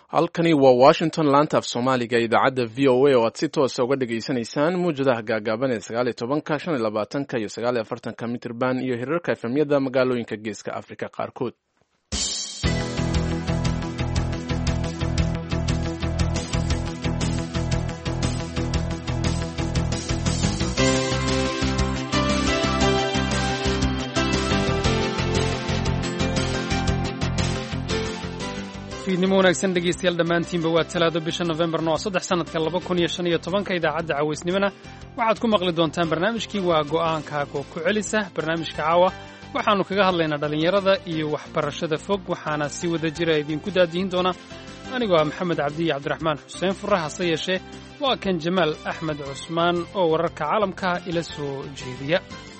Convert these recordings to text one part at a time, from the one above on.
halkani waa washington laanta af soomaaliga idaacadda v o a oo aad si toosa uga dhagaysanaysaan muwjadaha gaagaaban ee sagaaliyo tobanka shan iyo labaatanka iyo sagaaliyo afartanka mitirban iyo hirarka efemyada magaalooyinka geeska afrika qaarkood fiidnimo wanaagsan dhegeystayaal dhammaantiinba waa talaado bisha nofembarna waa saddex sannadka laba kun iyo shan iyo tobanka idaacadda cawaysnimona waxaad ku maqli doontaan barnaamijkii waa go'aankaago ku celisa barnaamijka caawa waxaannu kaga hadlaynaa dhallinyarada iyo waxbarashada fog waxaana si wada jira idinku daadihin doona anigoo ah maxamed cabdiya cabdiraxmaan xuseen furre hase yeeshee waa kan jamaal axmed cusmaan oo wararka caalamka ila soo jeediya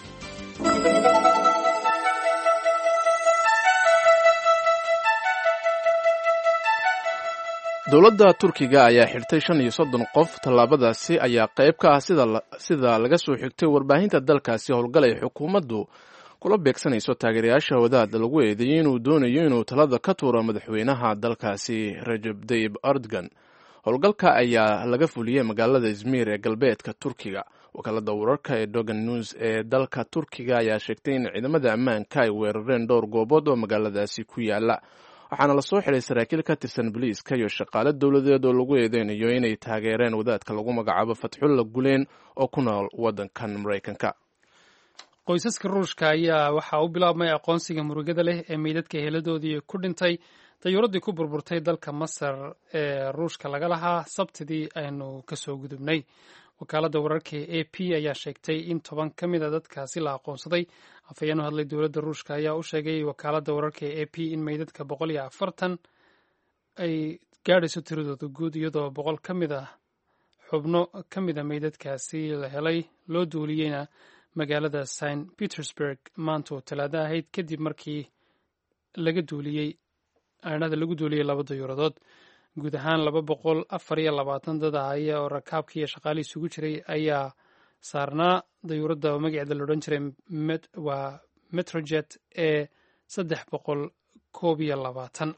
dowladda turkiga ayaa xirtay shan iyo soddon qof tallaabadaasi ayaa qayb ka ah sida laga soo xigtay warbaahinta dalkaasi howlgal ay xukuumaddu kula beegsanayso taageerayaasha wadaad lagu eedeeyey inuu doonayo inuu talada ka tuuro madaxweynaha dalkaasi rajab tayib erdogan howlgalka ayaa laga fuliyey magaalada izmir ee galbeedka turkiga wakaalada wararka ee dogan news ee dalka turkiga ayaa sheegtay in ciidamada ammaanka ay weerareen dhowr goobood oo magaaladaasi ku yaala waxaana lasoo xiray saraakiil ka tirsan boliiska iyo shaqaale dowladeed oo lagu eedeynayo inay taageereen wadaadka lagu magacaabo fatxulla guleen oo ku nool waddankan maraykanka qoysaska ruushka ayaa waxaa u bilaabmay aqoonsiga murugada leh ee meydadka heladoodii ku dhintay dayuuraddii ku burburtay dalka masar ee ruushka laga lahaa sabtidii aynu kasoo gudubnay wakaaladda wararka e a p ayaa sheegtay in toban ka mid a dadkaasi la aqoonsaday afhayeen u hadlay dowladda ruushka ayaa u sheegay wakaaladda wararka e a p in meydadka boqol iyo afartan ay gaadhayso tiradooda guud iyadoo boqol ka mid a xubno ka mid a meydadkaasi la helay loo duuliyeyna magaalada st petersburg maanta oo talaado ahayd kadib markii laga duuliyey aanada lagu duuliyey laba dayuuradood guud ahaan laba boqol afar iyo labaatan dad ahaya oo rakaabkii iyo shaqaalii isugu jiray ayaa saarnaa dayuuradda oo magaceeda la odhan jiray waa metrojet ee saddex boqol koob iyo labaatan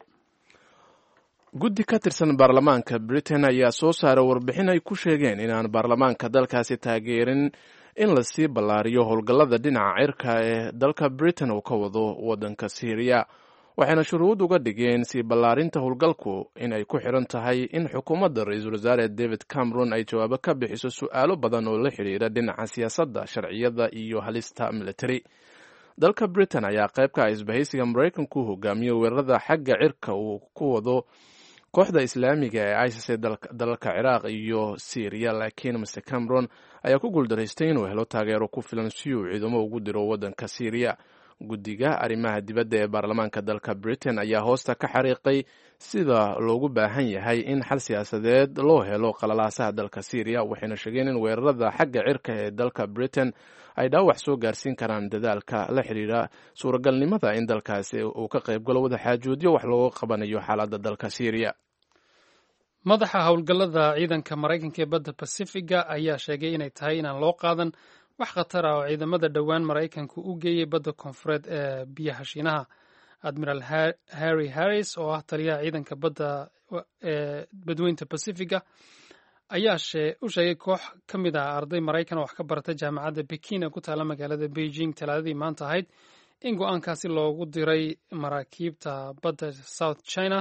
guddi ka tirsan baarlamaanka britain ayaa soo saaray warbixin ay ku sheegeen inaan baarlamaanka dalkaasi taageerin in lasii ballaariyo howlgallada dhinaca cirka ee dalka britain uu ka wado waddanka syriya waxayna shuruud uga dhigeen sii ballaarinta howlgalku in ay ku xidhan tahay in xukuumadda ra-iisul wasaare david cameron ay jawaabo ka bixiso su'aalo badan oo la xidhiira dhinaca siyaasadda sharciyada iyo halista military dalka britain ayaa qayb ka ah isbahaysiga maraykanku hogaamiyo weerarada xagga cirka uu ku wado kooxda islaamiga ee isis ee dalalka ciraaq iyo syriya laakiin mr cameron ayaa ku guuldaraystay inuu helo taageero ku filan si uu ciidamo ugu diro waddanka syriya guddiga arrimaha dibadda ee baarlamaanka dalka britain ayaa hoosta ka xariiqay sida loogu baahan yahay in xal siyaasadeed loo helo qalalaasaha dalka syriya waxayna sheegeen in weerarada xagga cirka ee dalka britain ay dhaawac soo gaarsiin karaan dadaalka la xidhiira suuragalnimada in dalkaasi uu ka qaybgalo wadaxaajoodyo wax looga qabanayo xaaladda dalka syriya madaxa howlgallada ciidanka maraykanka ee badda basifiga ayaa sheegay inay tahay inaan loo qaadan wax khatar ah oo ciidamada dhowaan maraykanku u geeyey badda koonfureed ee biyaha shiinaha admiral harry harris oo ah taliyaha ciidanka badda ee badweynta basifiga ayaa u sheegay koox ka mid ah arday maraykan oo wax ka barata jaamacadda bekin ee ku taalla magaalada beijing talaadadii maanta ahayd in go-aankaasi loogu diray maraakiibta badda south china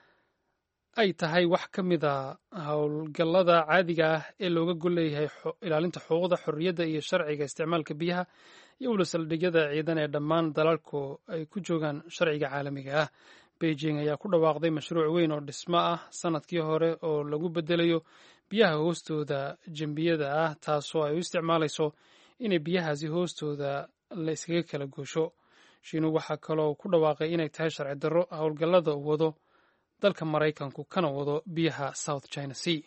ay tahay wax ka mid a howlgallada caadiga ah ee looga gol leeyahay ilaalinta xuquuqda xorriyadda iyo sharciga isticmaalka biyaha iyo wula saldhigyada ciidan ee dhammaan dalalku ay ku joogaan sharciga caalamiga ah beijing ayaa ku dhawaaqday mashruuc weyn oo dhismo ah sanadkii hore oo lagu bedelayo biyaha hoostooda jembiyada ah taasoo ay u isticmaalayso inay biyahaasi hoostooda la iskaga kala goosho shiinu waxaa kaloo ku dhawaaqay inay tahay sharci darro howlgallada uu wado dalka maraykanku kana wado biyaha south china sea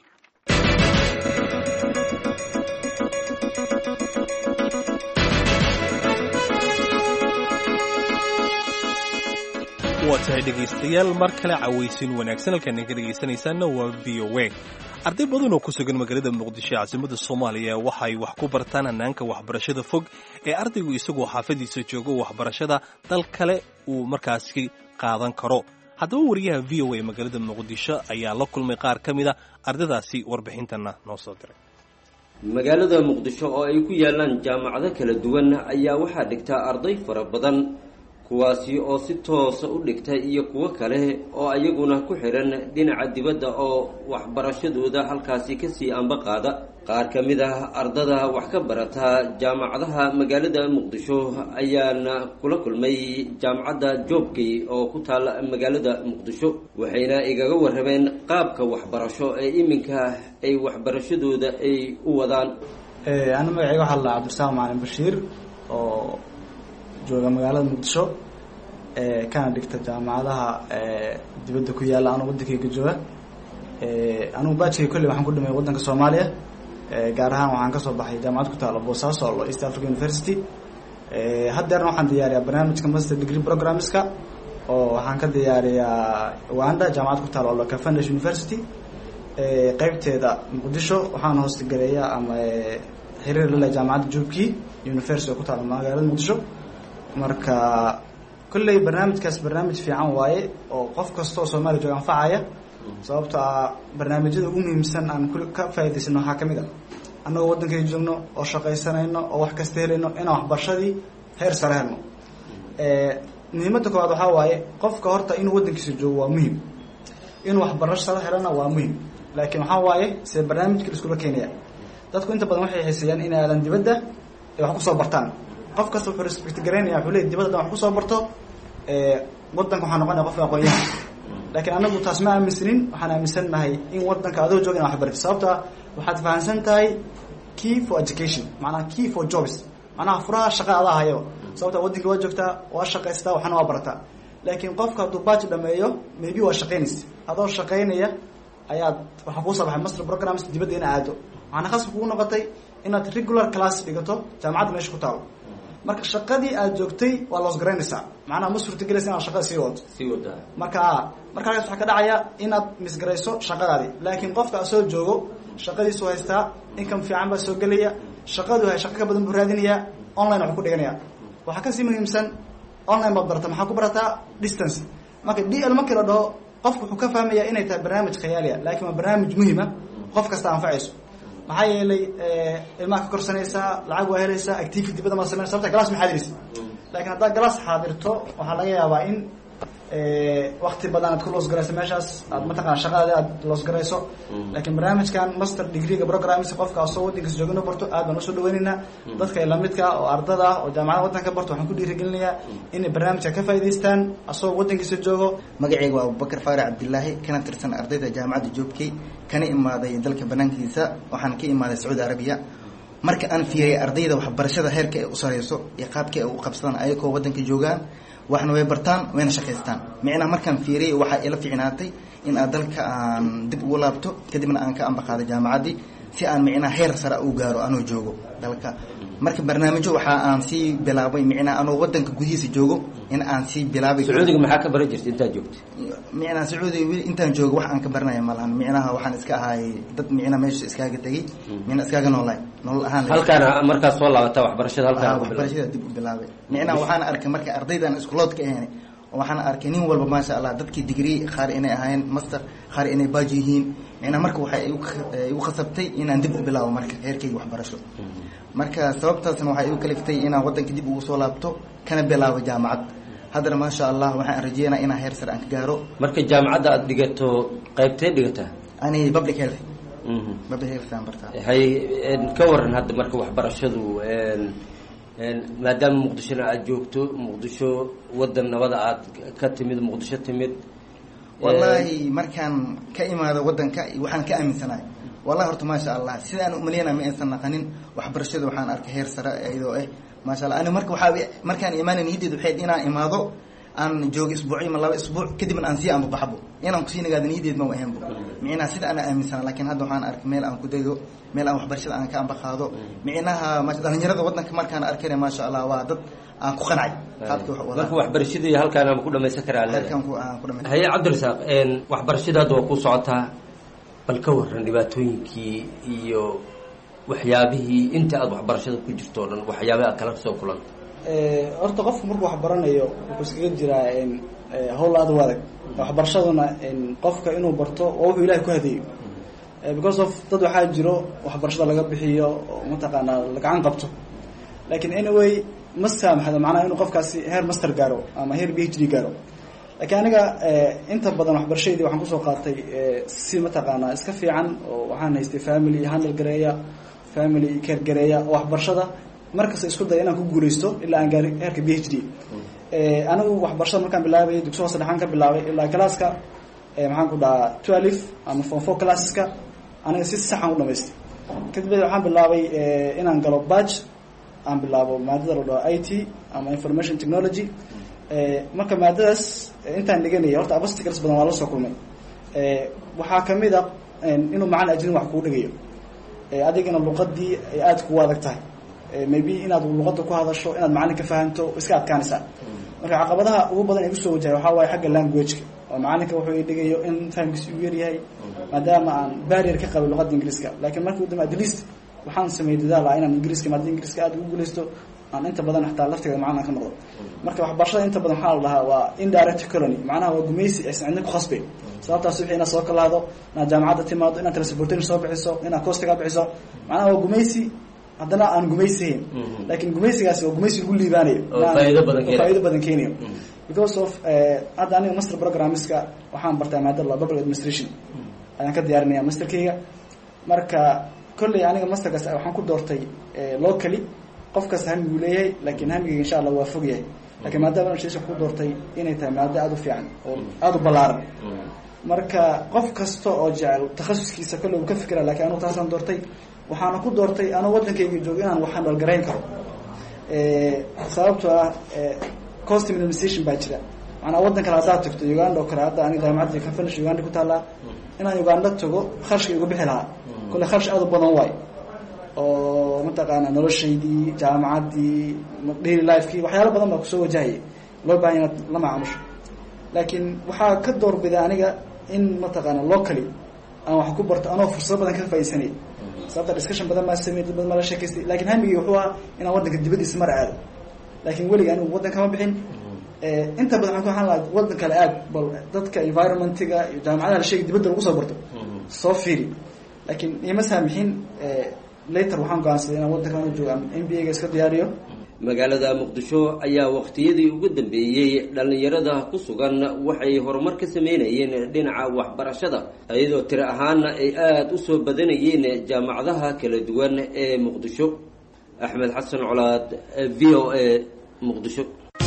waa tahay dhegaystayaal mar kale cawaysin wanaagsan halkaan ka dhegaysanaysaanna waa v o a arday badan oo ku sugan magaalada muqdisho ee caasimada soomaaliya waxa ay wax ku bartaan hannaanka waxbarashada fog ee ardaygu isagoo xaafadiisa joogo waxbarashada dal kale uu markaasi qaadan karo haddaba wariyaha v o a magaalada muqdisho ayaa la kulmay qaar ka mid a ardaydaasi warbixintana noo soo diray magaalada muqdisho oo ay ku yaalaan jaamacado kala duwan ayaa waxaa dhigtaa arday fara badan kuwaasi oo si toosa u dhigta iyo kuwo kale oo ayaguna ku xidhan dhinaca dibadda oo waxbarashadooda halkaasi kasii amba qaada qaar ka mid ah ardada wax ka barata jaamacadaha magaalada muqdisho ayaana kula kulmay jaamacadda joobkay oo ku taala magaalada muqdisho waxayna igaga warrameen qaabka waxbarasho ee iminka ay waxbarashadooda ay u wadaan ana magacayga waxaa la cabdirasaaq macalin bashiir oo jooga magaalada muqdisho kana dhigta jaamacadaha dibadda ku yaalla anuu waddankayga jooga anugu baajkay kolley waxaan ku dhimay waddanka soomaaliya gaar ahaan waxaan kasoo baxay jaamacad ku taalo boosaaso lo east africa university haddeerna waxaan diyaariyaa barnaamijka master degree programmeska oo waxaan ka diyaariyaa uganda jaamacad ku taalo loka foundation university qeybteeda muqdisho waxaan hoostagaleeyaa ama xiriir lale jaamacadda jubki university oo ku taalo magaalada muqdisho marka kolley barnaamijkaas barnaamij fiican waaye oo qof kasta oo soomaaliya jooga anfacaya sababto a barnaamijyada ugu muhiimsan aan ka faa'idaysano waxaa ka mid a annagoo waddankay joogno oo shaqaysanayno oo wax kasta helayno inaan waxbarashadii heer sare helno muhiimadda koowaad waxaa waaye qofka horta inuu waddankiisa joogo waa muhim inuu waxbarasho sare helana waa muhim laakiin waxaa waaye see barnaamijka laiskula keenaya dadku inta badan waxay xiiseeyaan inay aadan dibadda ay wax kusoo bartaan qof kasta wuxuu respect garaynaya wuxuu leey dibadda dan wax kusoo barto waddanka waxaa noqonaya qofka aqoon-yahan laakiin anagu taas ma aaminsanin waxaan aaminsannahay in waddanka adoo jooga ina waxbarti sababta waxaad fahamsan tahay key for education macnaha key for jobs macnaha furaha shaqa adaa hayo sababta waddanka waa joogtaa waa shaqaystaa waxna waa barataa laakiin qofka hadduu baaj dhameeyo maybe waa shaqaynaysa adoo shaqaynaya ayaad waxaa kuu soo baxay master programs dibadda ina aado waxaana khasab kugu noqotay inaad regular class dhigato jaamacadda meesha ku taalo marka shaqadii aad joogtay waa loos garaynaysaa macnaha ma suurtagelaysa inaad shaqada sii wadato sii wadaa marka marka halkaas waxaa ka dhacaya inaad misgarayso shaqadaadi laakiin qofka asoo joogo shaqadiisu haystaa income fiican baa soo gelaya shaqadu hay shaqo ka badan buu raadinayaa online waxu ku dhiganaya waxaa kasii muhiimsan online baad barata maxaa ku barataa distance marka d l markii la dhaho qofku wuxuu ka fahmaya inay tahay barnaamij khayaaliya laakiin waa barnaamij muhima qof kasta anfacayso maxaa yeelay ilmaha ka korsanaysaa lacag waa helaysaa activity dibadda ma sameyn sababta galas ma xaadiraysa laakiin haddaad galas xaadirto waxaa laga yaabaa in wakti badan aad ku loos garayso meeshaas aad mataqana shaqadaadi aad loos garayso laakiin barnaamijkan master degreega programmisa qofka asoo waddankiisa jooga inu barto aad baan usoo dhaweynaynaa dadka lamidka oo ardada ah oo jaamacada waddanka barto waxaan ku dhiirigelinayaa inay barnaamijka ka faa'idaystaan asagoo waddankiisa joogo magacayga waa abubakar faarac cabdilaahi kana tirsan ardayda jaamacadda joobkey kana imaaday dalka banaankiisa waxaan ka imaaday sacuudi arabiya marka aan fiiriyay ardayda waxbarashada heerka ay u sareyso iyo qaabka ay u qabsadaan ayagoo waddanka joogaan waxna way bartaan wayna shaqaystaan micnaha markaan fiiriyay waxaa ila fiicnaatay in aad dalka aan dib ugu laabto kadibna aan ka ambaqaado jaamacaddii si aan micnaha heer sare u gaaro anoo joogo dalka marka barnaamijyo waxa aan sii bilaabay micnaha anoo waddanka gudihiisa joogo in aan sii bilaabay sacuudiga maxaa ka baran jirta intaad joogta micnaha sacuudiga weli intaan joogo wax aan ka baranaya malahan micnaha waxaan iska ahaay dad micnaha meesha iskaaga tegey mina iskaaga noolaay nolol ahaan halkaana markaad soo laabata waxbarashada halkaan ku bilaabay waxbarashada dib u bilaabay micnaha waxaan arkay marka ardaydan iskuloodka ahayn waxaan arkay nin walba maasha allah dadkii degree qaar inay ahaayeen master qaar inay baaj yihiin micnaha marka waxay igu khasabtay inaan dib u bilaabo marka heerkayga waxbarasho marka sababtaasna waxay igu kaliftay inaan waddanka dib ugu soo laabto kana bilaabo jaamacad haddana maasha allah waxaan rajeynaa inaan heer sare aan ka gaaro marka jaamacadda aad dhigato qaybtee dhigataa ani public health public health aan bartaa hay ka waran hadda marka waxbarashadu maadaama muqdishona aada joogto muqdisho waddan nabada aad ka timid muqdisho timid wallaahi markaan ka imaado waddanka waxaan ka aaminsanahay wallahi horta maasha allah sida aan umaleynaa ma aysan naqanin waxbarashada waxaan arkay heer sare iyadoo ah maasha allah ani marka waxaa markaan imaanay niyaddeed waxayd inaan imaado aan joogo isbuucyo ma laba isbuuc kadibna aan sii anbabaxbo inaan kusii nagaado niyaddeed ma ahaynbo micnaha sida ana aaminsana laakiin hadda waxaan arkay meel aan ku dego meel aan waxbarashada aan ka ambaqaado micnaha dhalinyarada waddanka markaan arkayna maasha allah waa dad aan ku qancay qaabka wax marka waxbarashadii halkaan ama ku dhamaysan karaa heerkan ku aan ku dhamay haye cabdirasaaq waxbarashada hadda waa ku socotaa bal ka waran dhibaatooyinkii iyo waxyaabihii inta aada waxbarashada ku jirto o dhan waxyaabaha aad kala soo kulanta horta qofku markuu wax baranayo wuxuu iskaga jiraa hawl aad u adag waxbarashaduna qofka inuu barto waa wuxuu ilahay ku hadeeyo because of dad waxaa jiro waxbarashada laga bixiyo oo mataqaanaa lagacan qabto lakin anyway ma saamaxdo macnaha inuu qofkaasi heer master gaaro ama heer b h d gaaro lakiin aniga inta badan waxbarashadeedii waxaan kusoo qaatay si mataqaanaa iska fiican oo waxaan haystay family handle gareeya family care gareeya oo waxbarashada markasta isku daya inaan ku guuleysto ilaa aan gaari heerka b h d anigu waxbarashada markaan bilaabay dugsi hoose dhexaan ka bilaabay ilaa classka maxaan ku dhahaa twelve ama form four classeska aniga si saxan u dhamaystay kadib waxaan bilaabay inaan galo badge aan bilaabo maadada la dhaho i t ama information technology marka maadadaas intaan dhiganaya horta abasticals badan waa la soo kulmay waxaa kamid a inuu macalin ajrin wax kuu dhigayo adigana luqadii ay aada kugu adag tahay maybe inaad luqada ku hadasho inaad macalin ka fahanto iska adkaanaysaa marka caqabadaha ugu badan ay kusoo wajahay waxaa waaye xagga languageka oo macalinka wuxuu i dhigayo in fahamkiisa uu yaryahay maadaama aan barrier ka qabay luqada ingiriiska lakiin markii udambe at least waxaan sameeyey dadaal ah inaan ingiriiska maadada ingiriiska aada ugu guuleysto aan inta badan xataa lafteeda macalin ka noqdo marka waxbarashada inta badan waxaa la dhahaa waa indirect colony macnaha waa gumaysi aysan cidna ku khasbayn sababtaas wixii inaad soo kalaado inaad jaamacadda timaado inaad transportation soo bixiso inaad costiga bixiso macnaha waa gumaysi haddana aan gumaysihayn lakin gumaysigaasi waa gumaysi lagu liibaanayo faa'ido badan keenayo because of hadda aniga master programmeska waxaan bartaa maadada public administration ayaan ka diyaarinaya masterkeyga marka kolley aniga masterkaas waxaan ku doortay locally qof kasta hamiguu leeyahay lakin hamigeyga insha allah waa fog yahay lakin maadada administration ku doortay inay tahay maado aada u fiican oo aada u ballaaran marka qof kasta oo jecel takhasuskiisa kolley uu ka fikira lakin anugu taasaan doortay waxaana ku doortay anuu waddankayga joogo inaan waxaan dhalgarayn karo sababtoo ah cost minimization baa jira maanaa waddan kale haddaad tagto uganda oo kale hadda aniga jaamacadda kafanish uganda ku taallaa inaan uganda tago kharashka igu bixi lahaa kolle kharash aada u badan waay oo mataqaana noloshaydii jaamacaddii daily lifekii waxyaalo badan baa kusoo wajahaya loo bahan inaad la macaamusho laakiin waxaa ka doorbida aniga in mataqaana locally aan wax ku barto anoo fursado badan ka faaidsanay sababta discussion badan maa samey dad badan maa la sheekaystay lakin hamigii wuxuu ahaa inaan waddanka dibadiisa mar aado lakin weliga anigu waddan kama bixin inta badan waxaan ku ahaan laha waddan kale aad bal dadka environmentiga iyo jaamacadaha la sheegay dibadda lagu soo barto soo fiiri lakin ima saamixin later waxaan go-aansaday inaan waddankan u joogo m b a ga iska diyaariyo magaalada muqdisho ayaa waqtiyadii ugu dambeeyey dhallinyarada ku sugan waxay horumar ka sameynayeen dhinaca waxbarashada iyadoo tiri ahaana ay aada u soo badanayeen jaamacadaha kala duwan ee muqdisho axmed xasan colaad v o a muqdisho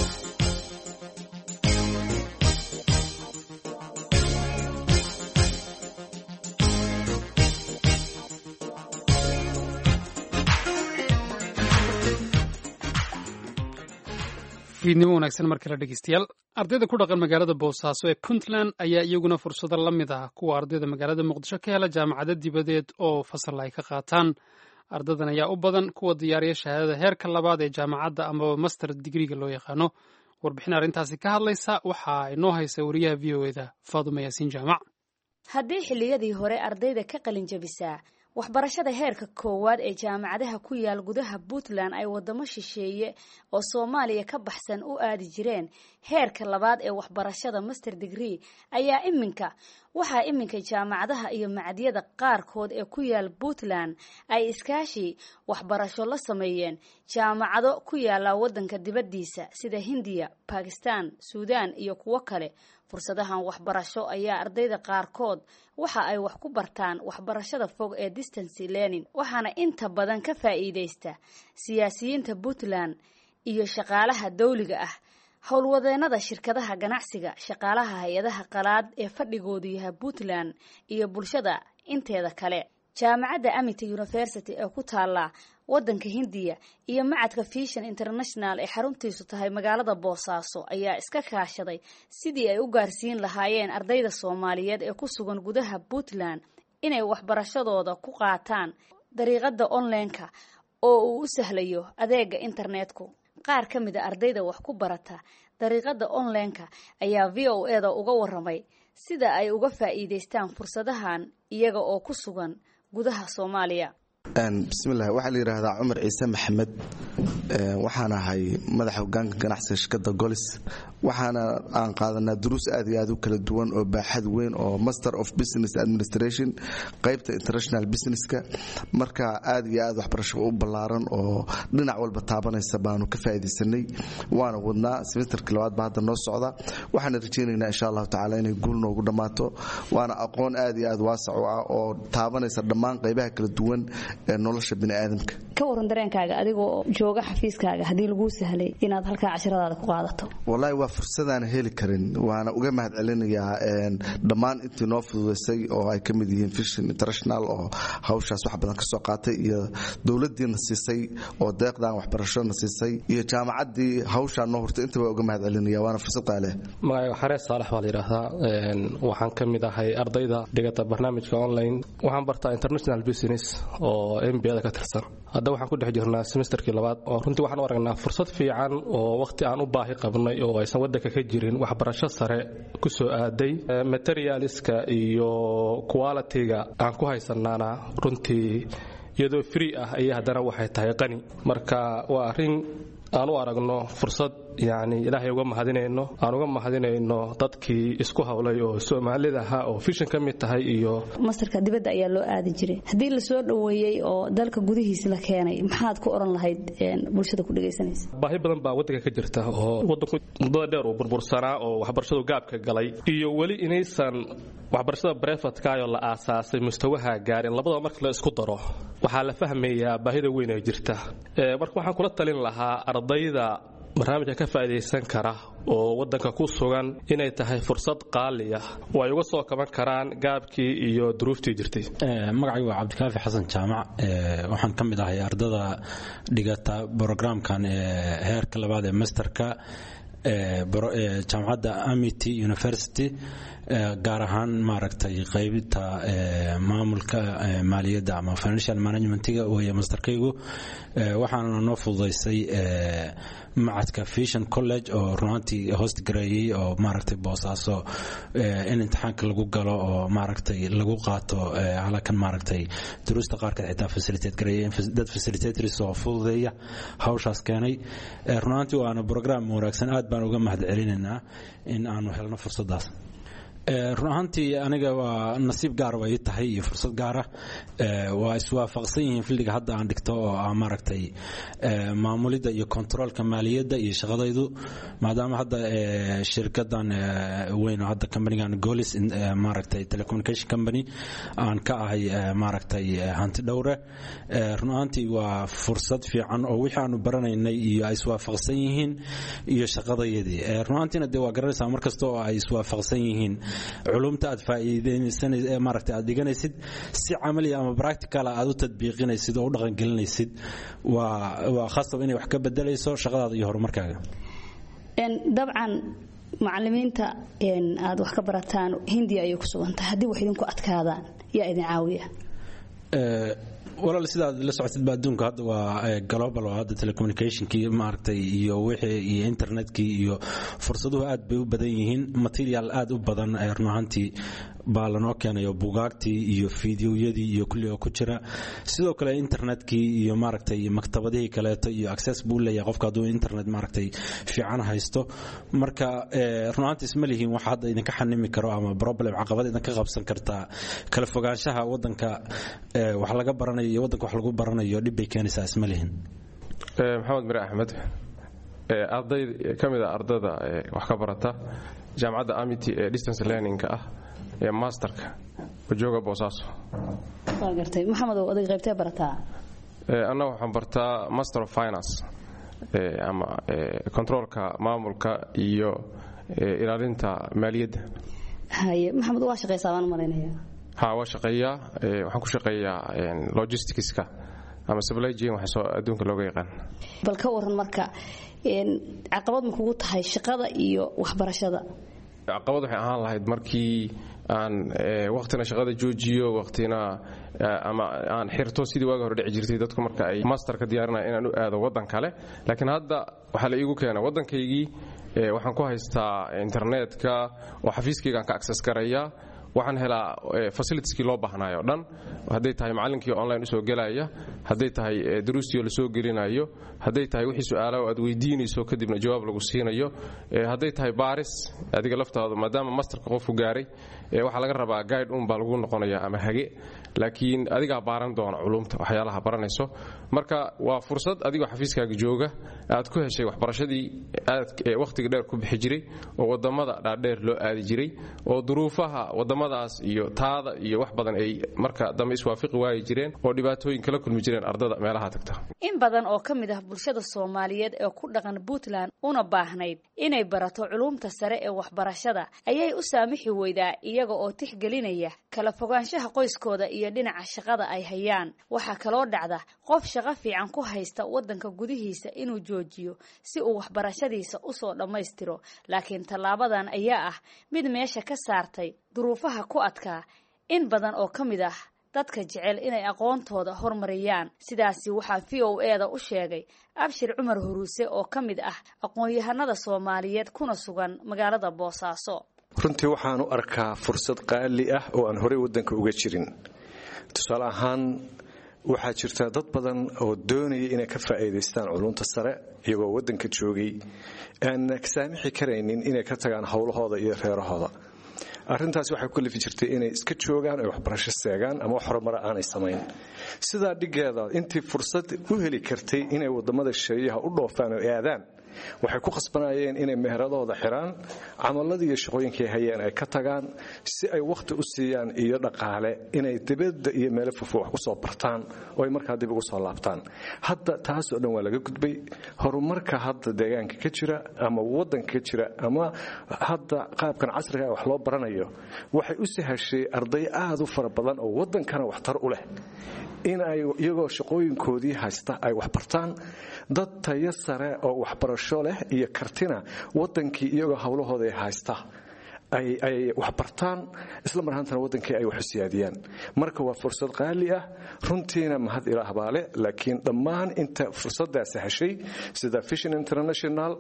fiidnimo wanaagsan mar kale dhegeystayaal ardayda ku dhaqan magaalada boosaaso ee puntland ayaa iyaguna fursado la mid ah kuwa ardayda magaalada muqdisho ka hela jaamacado dibadeed oo fasal ay ka qaataan ardadan ayaa u badan kuwa diyaariya shahaadada heerka labaad ee jaamacadda amaba master digriga loo yaqaano warbixin arrintaasi ka hadlaysa waxaa inoo haysa wariyaha v o eda faaduma yaasiin jaamac haddii xilliyadii hore ardayda ka qalin jabisaa waxbarashada heerka koowaad ee jaamacadaha ku yaal gudaha puntland ay wadamo shisheeye oo soomaaliya ka baxsan u aadi jireen heerka labaad ee waxbarashada master degree ayaa iminka waxaa iminka jaamacadaha iyo macdiyada qaarkood ee ku yaal puntland ay iskaashi waxbarasho la sameeyeen jaamacado ku yaala wadanka dibaddiisa sida hindiya bakistan suudaan iyo kuwo kale fursadahan waxbarasho ayaa ardayda qaarkood waxa ay wax ku bartaan waxbarashada fog ee distance learning waxaana inta badan ka faa'iideysta siyaasiyiinta puntland iyo shaqaalaha dawliga ah howlwadeenada shirkadaha ganacsiga shaqaalaha hay-adaha qalaad ee fadhigoodu yahay puntland iyo bulshada inteeda kale jaamacadda amity university ee ku taala wadanka hindiya iyo macadka fishan international ee xaruntiisu tahay magaalada boosaaso ayaa iska kaashaday sidii ay u gaarsiin lahaayeen ardayda soomaaliyeed ee ku sugan gudaha puntland inay waxbarashadooda ku qaataan dariiqada online-ka oo uu u sahlayo adeega internetku qaar ka mid a ardayda wax ku barata dariiqada online-ka ayaa v o e da uga waramay sida ay uga faa'iideystaan fursadahan iyaga oo ku sugan gudaha soomaaliya bismillahi waxaa la yidhaahdaa cumar ciise maxamed waxaan ahay madaxa hogaanka ganacsiga shirkadda golis waxaana aan qaadanaa duruus aad iyo aad u kala duwan oo baaxad weyn oo master of business administration qaybta international businesska marka aad iyo aad waxbarasho u ballaaran oo dhinac walba taabanaysa baanu ka faa'iidaysanay waana wadnaa semesterka labaad ba hadda noo socda waxaana rajaynaynaa insha allahu tacaala inay guul noogu dhammaato waana aqoon aad iyo aad waasac u ah oo taabanaysa dhammaan qaybaha kala duwan ee nolosha biniaadamka ka waran dareenkaaga adigoo jooga xafiiskaaga haddii laguu sahlay inaad halkaa cashiradaada ku qaadato wallaahi waa fursadaan heli karin waana uga mahad celinayaa dhammaan intii noo fududaysay oo ay ka mid yihiin fishin international oo hawshaas wax badan ka soo qaatay iyo dowladdiina siisay oo deeqdan waxbarashona siisay iyo jaamacaddii hawshaa noo hurtay intaba uga mahad celinaya waana fursad qaale magacayga xarees saalax baa la yidhaahdaa waxaan ka mid ahay ardayda dhigata barnaamijka online waxaan bartaa international business oo mbada ka tirsan hadda waxaan ku dhex jirnaa semesterkii labaad oo runtii waxaan u aragnaa fursad fiican oo wakhti aan u baahi qabnay oo aysan waddanka ka jirin waxbarasho sare ku soo aaday materialiska iyo qualitiga aan ku haysanaana runtii iyadoo free ah ayay haddana waxay tahay qani marka waa arrin aan u aragno fursad yani ilaahay uga mahadinayno aan uga mahadinayno dadkii isku hawlay oo soomaalida ahaa oo fishan ka mid tahay iyo mastarka dibadda ayaa loo aadi jiray haddii la soo dhoweeyey oo dalka gudihiisa la keenay maxaad ku odhan lahayd bulshada ku dhegaysanaysa baahi badan baa waddanka ka jirta oo waddanku muddada dheer uu burbursanaa oo waxbarashadu gaabka galay iyo weli inaysan waxbarashada brefatkaayoo la aasaasay mustawaha gaarin labadaba marka la isku daro waxaa la fahmayaa baahida weyn ee jirta marka waxaan kula talin lahaa ardayda barnaamijka ka faa'idaysan kara oo waddanka ku sugan inay tahay fursad qaaliya oo ay uga soo kaban karaan gaabkii iyo duruuftii jirtay magacaygu waa cabdikaafi xasan jaamac waxaan ka mid ahay ardada dhigata brogramkan heerka labaad ee masterka jaamacadda amity university gaar ahaan maaragtay qaybta maamulka maaliyadda ama financial managementiga weeye masterkaygu waxaana noo fududaysay macadka vision college oo runaantii host gareeyey oo maaragtay boosaaso in imtixaanka lagu galo oo maaragtay lagu qaato halakan maaragtay duruusta qaarkeed xitaa facilitate gareeyay dad facilitators oo fududeeya hawshaas keenay runaantii waana program wanaagsan aad baan uga mahad celinaynaa in aanu helno fursadaas run ahaantii aniga waa nasiib gaar way tahay iyo fursad gaara waa iswaafaqsan yihiin fildiga hadda aan dhigto oo ah maaragtay maamulidda iyo kontroolka maaliyadda iyo shaqadaydu maadaama hadda shirkadan weyn oo hadda companigan golis maaragtay telecommunication company aan ka ahay maaragtay hanti dhowre run ahaantii waa fursad fiican oo wixii aanu baranaynay iyo ay iswaafaqsan yihiin iyo shaqadayadii run ahaantiina dee waa garanaysaa mar kasta oo ay iswaafaqsan yihiin culumta aad faa'iideysanaysid maaragtay aad dhiganaysid si camaliya ama practical aad u tadbiiqinaysid oo u dhaqangelinaysid waa waa khasab inay wax ka bedelayso shaqadaada iyo horumarkaaga dabcan macalimiinta aad wax ka barataan hindiya ayay ku sugantahay haddii wax idinku adkaadaan yaa idin caawiya walaal sidaad la socotidba adduunka hadda waa global oo hadda telecommunicationkii maaragtay iyo wixii iyo internetkii iyo fursaduhu aad bay u badan yihiin material aad u badan run ahaantii baa lanoo keenayo bugaagtii iyo fideoyadii iyo kulli oo ku jira sidoo kale internetkii iyo maaragtay maktabadihii kaleeto iyo access buu leeyahay qofka hadduu internet maaragtay fiican haysto marka run ahaantii isma lihiin wax hadda idinka xanimi karo ama problem caqabad idinka qabsan kartaa kala fogaanshaha waddanka wax laga baranayo iyo waddanka wax lagu baranayo dhib bay keenaysaa isma lihin maxamed mire axmed arday ka mid a ardada wax ka barata jaamacadda amity ee distance learningka ah ee masterka wajooga boosaaso waa gartay maxamedow adig qaybtee barataa annaga waxaan bartaa master of finance ama controolka maamulka iyo ilaalinta maaliyadda haye maxamed waa shaqaysaa baan malaynaya ha waa shaqeeyaa waxaan ku shaqeeyaa logisticska ama supply chain waxa soo adduunka looga yaqaan bal ka waran marka caqabad ma kugu tahay shaqada iyo waxbarashada caqabad waxay ahaan lahayd markii aan waqtina shaqada joojiyo waqtina ama aan xirto sidii waaga hore dhici jirtay dadku marka ay masterka diyaarinaya inaan u aado waddan kale laakiin hadda waxaa la iigu keena waddankaygii waxaan ku haystaa internetka oo xafiiskaygaan ka access garaya waxaan helaa fasilitieskii loo baahnayo o dhan hadday tahay macallinkii online usoo gelaya hadday tahay duruustii lasoo gelinayo hadday tahay wixii su-aalaha aad weydiinayso kadibna jawaab lagu siinayo hadday tahay baaris adiga laftaadu maadaama masterka qofku gaaray waxaa laga rabaa guide un baa lagu noqonaya ama hage laakiin adigaa baaran doona culumta waxyaalaha baranayso marka waa fursad adigoo xafiiskaaga jooga aad ku heshay waxbarashadii aad wakhtiga dheer ku bixi jiray oo wadamada dhaadheer loo aadi jiray oo duruufaha wadamadaas iyo taada iyo wax badan ay marka dambe iswaafiqi waayi jireen oo dhibaatooyin kala kulmi jireen ardada meelaha tagta in badan oo ka mid ah bulshada soomaaliyeed ee ku dhaqan puntland una baahnayd inay barato culumta sare ee waxbarashada ayay u saamixi weydaa iyaga oo tixgelinaya kala fogaanshaha qoyskooda iyo dhinaca shaqada ay hayaan waxaa kaloo dhacda qof shaqo fiican ku haysta waddanka gudihiisa inuu joojiyo si uu waxbarashadiisa usoo dhammaystiro laakiin tallaabadan ayaa ah mid meesha ka saartay duruufaha ku adkaa in badan oo ka mid ah dadka jecel inay aqoontooda hormariyaan sidaasi waxaa v o e da u sheegay abshir cumar huruuse oo ka mid ah aqoon-yahanada soomaaliyeed kuna sugan magaalada boosaaso runtii waxaan u arkaa fursad qaali ah oo aan horey waddanka uga jirin tusaale ahaan waxaa jirta dad badan oo doonaya inay ka faa'iidaystaan culunta sare iyagoo waddanka joogay aan saamixi karaynin inay ka tagaan howlahooda iyo reerahooda arrintaasi waxay ku lifi jirtay inay iska joogaan ay waxbarasho seegaan ama wax horumara aanay samayn sidaa dhiggeeda intii fursad u heli kartay inay wadamada shariyaha u dhoofaan oo aadaan waxay ku khasbanayeen inay meheradooda xiraan camaladii iyo shaqooyinkay hayeen ay ka tagaan si ay wakhti u siiyaan iyo dhaqaale inay dibadda iyo meelo fofo wax kusoo bartaan oo ay markaa dib ugu soo laabtaan hadda taasoo dhan waa laga gudbay horumarka hadda deegaanka ka jira ama waddanka ka jira ama hadda qaabkan casriga wax loo baranayo waxay u sahashay arday aad u fara badan oo waddankana waxtar u leh in ay iyagoo shaqooyinkoodii haysta ay wax bartaan dad tayo sare oo waxbarasho leh iyo kartina waddankii iyagoo howlahooda haysta ay waxbartaan isla mar ahaantana waddankii ay waxu siyaadiyaan marka waa fursad qaali ah runtiina mahad ilaah baa leh laakiin dhammaan inta fursaddaasi heshay sida vision international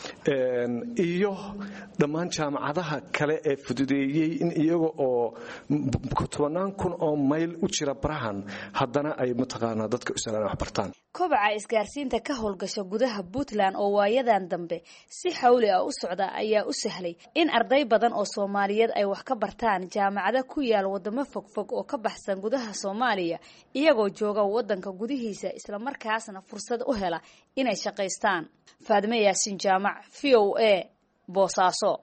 iyo dhammaan jaamacadaha kale ee fududeeyey in iyaga oo tobannaan kun oo mayl u jira barahan haddana ay mataqaanaa dadka usalaan waxbartaan kobaca isgaarsiinta ka howlgasha gudaha puntland oo waayadan dambe si xawli ah u socda ayaa u sahlay in arday badan oo soomaaliyeed ay wax ka bartaan jaamacado ku yaal wadamo fogfog oo ka baxsan gudaha soomaaliya iyagoo jooga waddanka gudihiisa islamarkaasna fursad u hela inay shaqaystaan faadime yaasin jaamac v o a boosaaso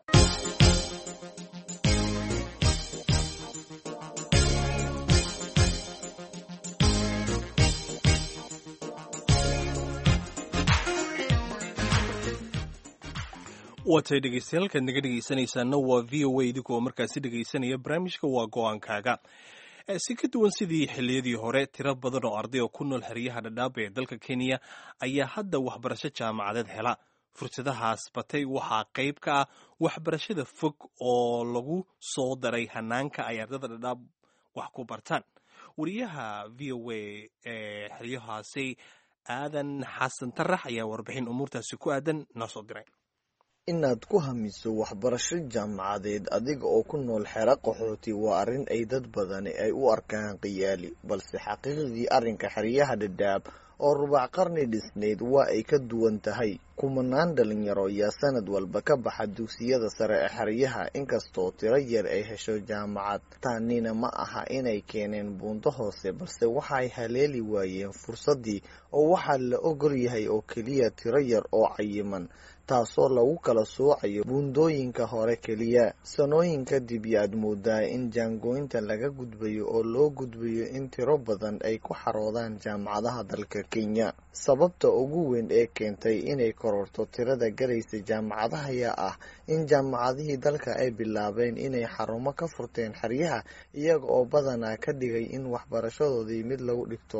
waatay dhegeystayaal halkaad naga dhegeysanaysaana waa v o a idinkoo markaasi dhegeysanaya barnaamijka waa go-aankaaga si ka duwan sidii xilliyadii hore tiro badan oo arday oo ku nool xeryaha dhadhaab ee dalka kenya ayaa hadda waxbarasho jaamacadeed hela fursadahaas batay waxaa qayb ka ah waxbarashada fog oo lagu soo daray hanaanka ay ardada dhadhaab wax ku bartaan wariyaha v o a ee xeryahaasi aadan xasan tarax ayaa warbixin umuurtaasi ku aadan noo soo diray inaad ku hamiso waxbarasho jaamacadeed adiga oo ku nool xero qaxooti waa arrin ay dad badani ay u arkaan khiyaali balse xaqiiqdii arrinka xeryaha dhadhaab oo rubac qarni dhisnayd waa ay ka duwan tahay kumanaan dhalinyaro ayaa sanad walba ka baxa dugsiyada sare ee xeryaha inkastoo tiro yar ay hesho jaamacad taanina ma aha inay keeneen buunto hoose balse waxaay haleeli waayeen fursaddii oo waxaa la ogol yahay oo keliya tiro yar oo cayiman taasoo lagu kala soocayo buundooyinka hore keliya sanooyin kadib yaad moodaa in jaangooynta laga gudbayo oo loo gudbayo in tiro badan ay ku xaroodaan jaamacadaha dalka kenya sababta ugu weyn ee keentay inay kororto tirada galaysa jaamacadaha ayaa ah in jaamacadihii dalka ay bilaabeen inay xarumo ka furteen xeryaha iyaga oo badanaa ka dhigay in waxbarashadoodii mid lagu dhigto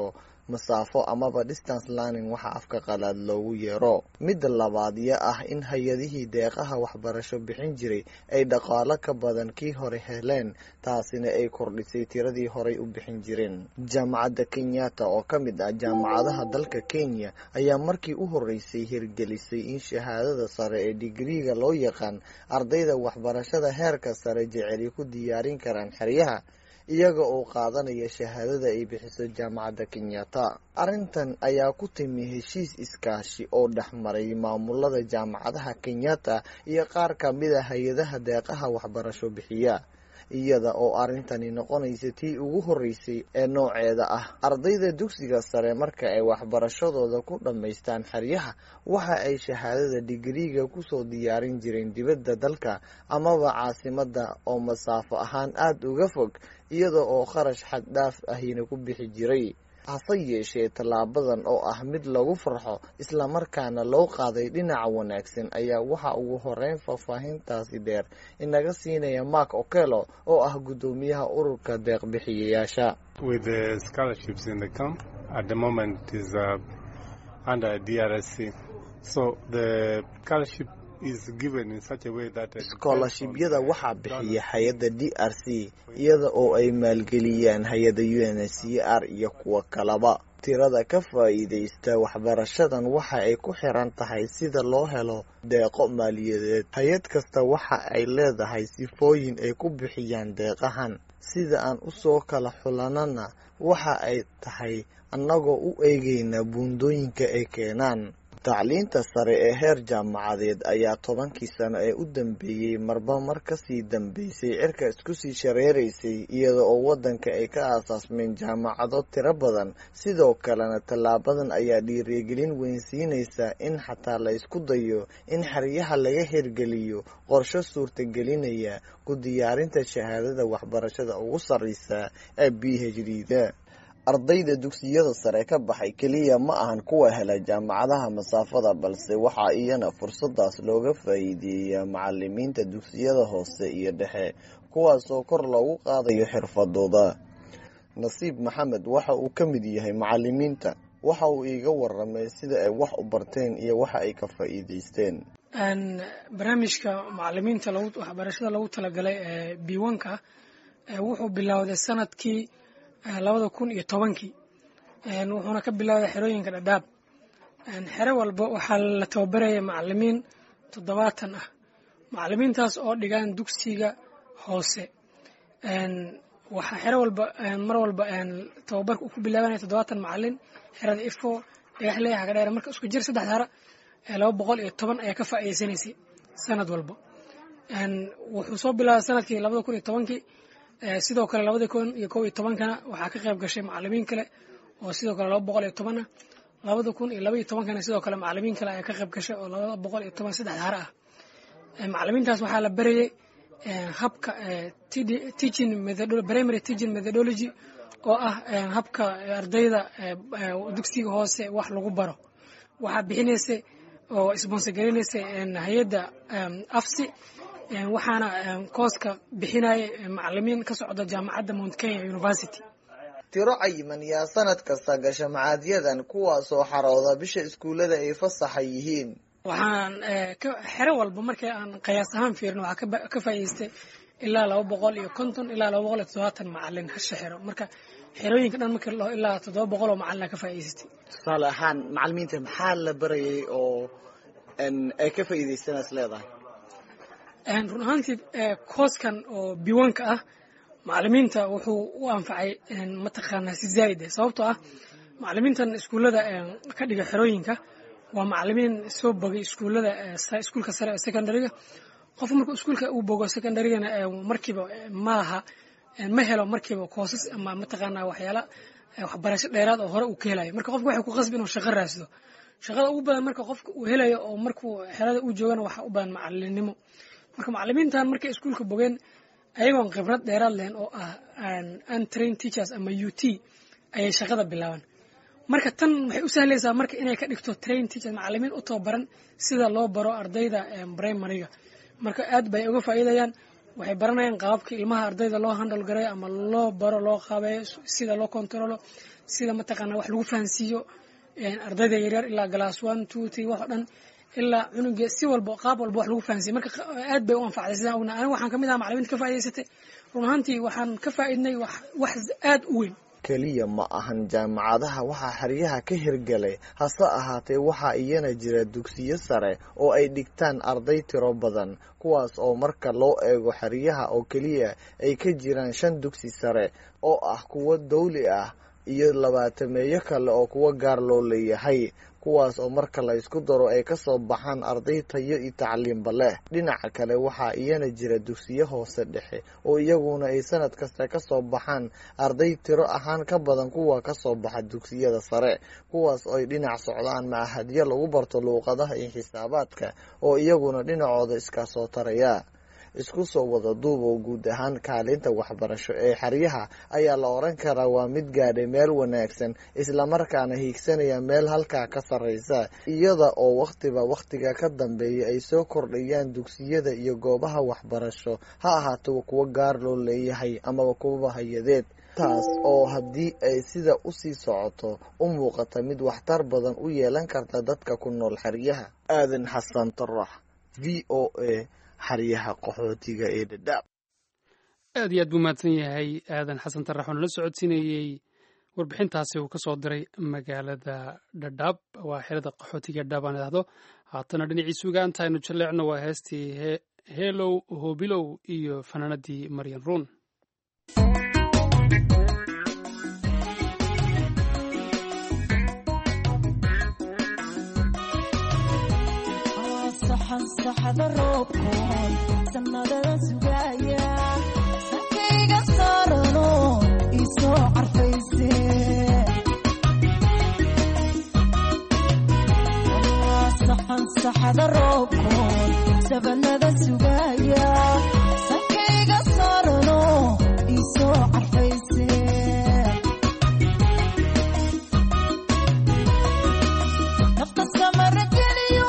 masaafo amaba distance learning waxa afka qalaad loogu yeero midda labaad ya ah in hay-adihii deeqaha waxbarasho bixin jiray ay dhaqaalo ka badan kii hore heleen taasina ay kordhisay tiradii horay u bixin jireen jaamacadda kenyatta oo ka mid ah jaamacadaha dalka kenya ayaa markii u horeysay hirgelisay in shahaadada sare ee digriiga loo yaqaan ardayda waxbarashada heerka sare jeceli ku diyaarin karaan xeryaha iyaga oo qaadanaya shahaadada ay bixiso jaamacadda kenyatta arrintan ayaa ku timi heshiis iskaashi oo dhexmaray maamulada jaamacadaha kenyatta iyo qaar ka mid a hay-adaha deeqaha waxbarasho bixiya iyada oo arrintani noqonaysa tii ugu horreysay ee nooceeda ah ardayda dugsiga sare marka ay waxbarashadooda ku dhammaystaan xeryaha waxa ay shahaadada digriiga kusoo diyaarin jireen dibadda dalka amaba caasimadda oo masaafo ahaan aada uga fog iyada oo kharash xad dhaaf ahina ku bixi jiray hase yeeshee tallaabadan oo ah mid lagu farxo islamarkaana loo qaaday dhinaca wanaagsan ayaa waxa ugu horeyn faahfaahintaasi dheer inaga siinaya mark okelo oo ah guddoomiyaha ururka deeqbixiyayaasha scholarshibyada waxaa bixiya hay-adda d r c iyada oo ay maalgeliyaan hay-adda u n h c r iyo kuwo kalaba tirada ka faa'iidaysta waxbarashadan waxa ay ku xiran tahay sida loo helo deeqo maaliyadeed hay-ad kasta waxa ay leedahay sifooyin ay ku bixiyaan deeqahan sida aan usoo kala xulanana waxa ay tahay annagoo u eegayna buundooyinka ay keenaan tacliinta sare ee heer jaamacadeed ayaa tobankii sano ee u dambeeyey marba mar kasii dambeysay cirka isku sii shareeraysay iyada oo waddanka ay ka aasaasmeen jaamacado tiro badan sidoo kalena tallaabadan ayaa dhiirigelin weynsiinaysa in xataa la isku dayo in xeryaha laga hirgeliyo qorsho suurtagelinaya ku diyaarinta shahaadada waxbarashada ugu sarreysa ee b h d da ardayda dugsiyada sare ka baxay keliya ma ahan kuwa hela jaamacadaha masaafada balse waxaa iyana fursadaas looga faa'iideeyaa macalimiinta dugsiyada hoose iyo dhexe kuwaasoo kor loogu qaadayo xirfadooda nasiib maxamed waxa uu ka mid yahay macalimiinta waxa uu iiga waramay sida ay wax u barteen iyo waxa ay ka faa'iideysteen barnaamijka macalimiinta waxbarashada lagu talagalay ee biwanka wuxuu bilowday sanadkii labada kun iyo tobankii wuxuuna ka bilowday xerooyinka dhadhaab xero walba waxaa la tababaraya macalimiin toddobaatan ah macalimiintaas oo dhigaan dugsiga hoose waxaa xero walba mar walba tababarka uu ku bilaabanaya toddobaatan macalin xerada ifo dhagaxley hagadheer marka isku jir saddex hara laba boqol iyo toban ayaa ka faa'iideysanaysay sanad walba wuxuu soo bilaabay sanadkii labada kun iyo tobankii sidoo kale labada kun iyo kow iyo tobankana waxaa ka qayb gashay macalimiin kale oo sidoo kale laba boqol iyo toban ah labada kun iyo laba iyo tobankana sidoo kale macalimiin kale ayaa ka qayb gashay oo laba boqol iyo toban saddex hare ah macalimiintaas waxaa la barayay habka teaching primary teaching methodology oo ah habka ardayda dugsiga hoose wax lagu baro waxaa bixinaysa oo sponsor garinaysay hay-adda afsi waxaana kooska bixinaya macalimiin ka socda jaamacadda mount kenya university tiro cayiman yaa sanad kasta gasha macaadyadan kuwaasoo xarooda bisha iskuullada ay fasaxa yihiin waxaan xero walba markii aan qiyaas ahaan fiirin waxaa ka faa'iideystay ilaa laba boqol iyo konton ilaa laba boqol iyo toddobaatan macalin hasha xero marka xerooyinka dhan markii lao ilaa toddoba boqol oo macalina ka faa'iideystay tusaale ahaan macalimiinta maxaa la barayay oo ay ka faa'iideystanaas leedahay run ahaantii kooskan oo biwanka ah macalimiinta wuxuu u anfacay mataqaanaa si zaa'id ah sababtoo ah macalimiintan iskuullada ka dhiga xerooyinka waa macalimiin soo bogay iskuullada iskuulka sare ee secondaryga qof markuu iskuulka uu bogo secondarygana markiiba malaha ma helo markiiba koosas ama mataqaanaa waxyaala waxbarasho dheeraad oo hore uu ka helayo marka qofka waxay ku qasbi inuu shaqo raasdo shaqada ugu badan marka qofka uu helayo oo markuu xerada u joogana waxaa u badan macalinimo marka macalimiintan markay iskuulka bogeen ayagoon khibrad dheeraad lehen oo ah untrain teachers ama u t ayay shaqada bilaabaan marka tan waxay u sahlaysaa marka inay ka dhigto train teachers macalimiin u tababaran sida loo baro ardayda primaryga marka aad bay uga faa'iidayaan waxay baranayaan qaababka ilmaha ardayda loo handal garay ama loo baro loo qaabeeyo sida loo controlo sida mataqaana wax lagu fahansiiyo ardayda yaryar ilaa glass one two three wax oo dhan ilaa cunuga si walba qaab walba wax lagu fahansiiyo marka aad bay u anfacday sidaan ogna aniga waxaan kamid ahaa macalimiinta ka faa'idaysatay run ahaantii waxaan ka faa'iidnay wax wax aad u weyn keliya ma ahan jaamacadaha waxaa xeryaha ka hirgalay hase ahaatee waxaa iyana jira dugsiyo sare oo ay dhigtaan arday tiro badan kuwaas oo marka loo eego xeryaha oo keliya ay ka jiraan shan dugsi sare oo ah kuwo dawli ah iyo labaatameeyo kale oo kuwo gaar loo leeyahay kuwaas oo marka la isku daro ay kasoo baxaan arday tayo iyo tacliimba leh dhinaca kale waxaa iyana jira dugsiyo hoose dhexe oo iyaguna ay sanad kasta kasoo baxaan arday tiro ahaan ka badan kuwa kasoo baxa dugsiyada sare kuwaas oo ay dhinac socdaan macahadyo lagu barto luuqadaha iyo xisaabaadka oo iyaguna dhinacooda iskasoo taraya isku soo wada duubow guud ahaan kaalinta waxbarasho ee xeryaha ayaa la oran karaa waa mid gaadhay meel wanaagsan islamarkaana hiigsanaya meel halkaa ka sarreysa iyada oo wakhtiba wakhtiga ka dambeeya ay soo kordhayaan dugsiyada iyo goobaha waxbarasho ha ahaato kuwo gaar loo leeyahay amaba kuwaba hay-adeed taas oo haddii ay sida usii socoto u muuqata mid waxtar badan u yeelan karta dadka ku nool xeryaha aadan xasan tarax v o a xaryaha qaxootiga ee dhadhaab aad iyo aad buu mahadsan yahay aadan xasan tarax oo nala socodsiinayey warbixintaasi uu ka soo diray magaalada dhadhaab waa xerada qaxootiga dhadhaab aan idhahdo haatana dhinaciisa ugaanta aynu jaleecno waa heestii heelow hoobilow iyo fanaanadii maryan ruun saxada roobkoon sanadada sugaya sankayga saarano isoo carfayse saxan saxada roobkoon sabanada sugaya sankayga saarano isoo carfayse nafta samara geliyo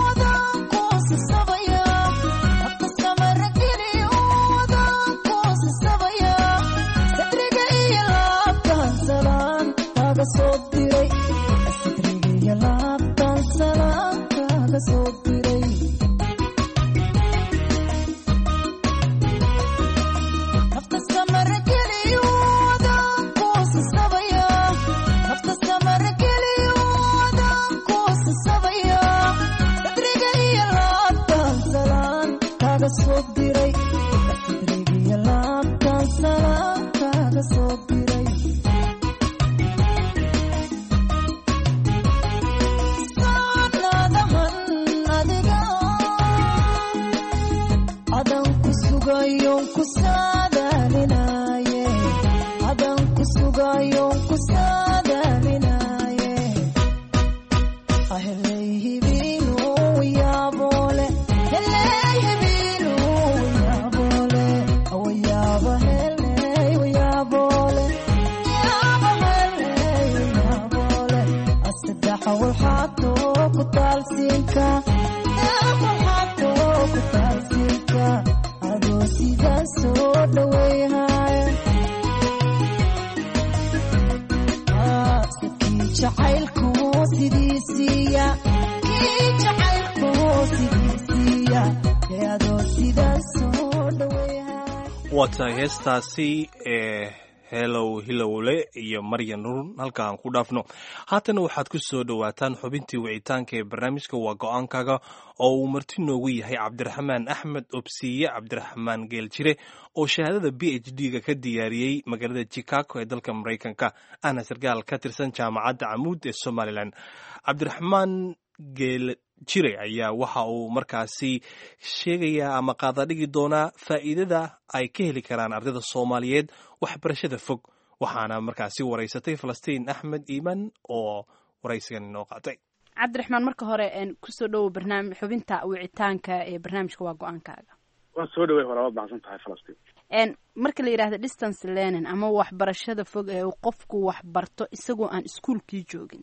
waa tahay heestaasi ee helow hilowle iyo maryan run halka aan ku dhaafno haatana waxaad ku soo dhowaataan xubintii wicitaanka ee barnaamijka waa go-aankaga oo uu marti noogu yahay cabdiraxmaan axmed obsiye cabdiraxmaan geeljire oo shahaadada b h d-ga ka diyaariyey magaalada chicago ee dalka maraykanka ahna sarkaal ka tirsan jaamacadda camuud ee somalilan cabdiraxmaan geel jire ayaa waxa uu markaasi sheegayaa ama qaadadhigi doonaa faa'iidada ay ka heli karaan ardayda soomaaliyeed waxbarashada fog waxaana markaasi waraysatay falastiin axmed iiman oo waraysigan inoo qaatay cabdiraxmaan marka hore kusoo dhowow barnaami xubinta wicitaanka ee barnaamijka waa go-aankaaga waan soo dhawey hore waad baxsan tahay falastiin marka la yidhahdo distance learning ama waxbarashada fog ee uu qofku waxbarto isagoo aan iskuolkii joogin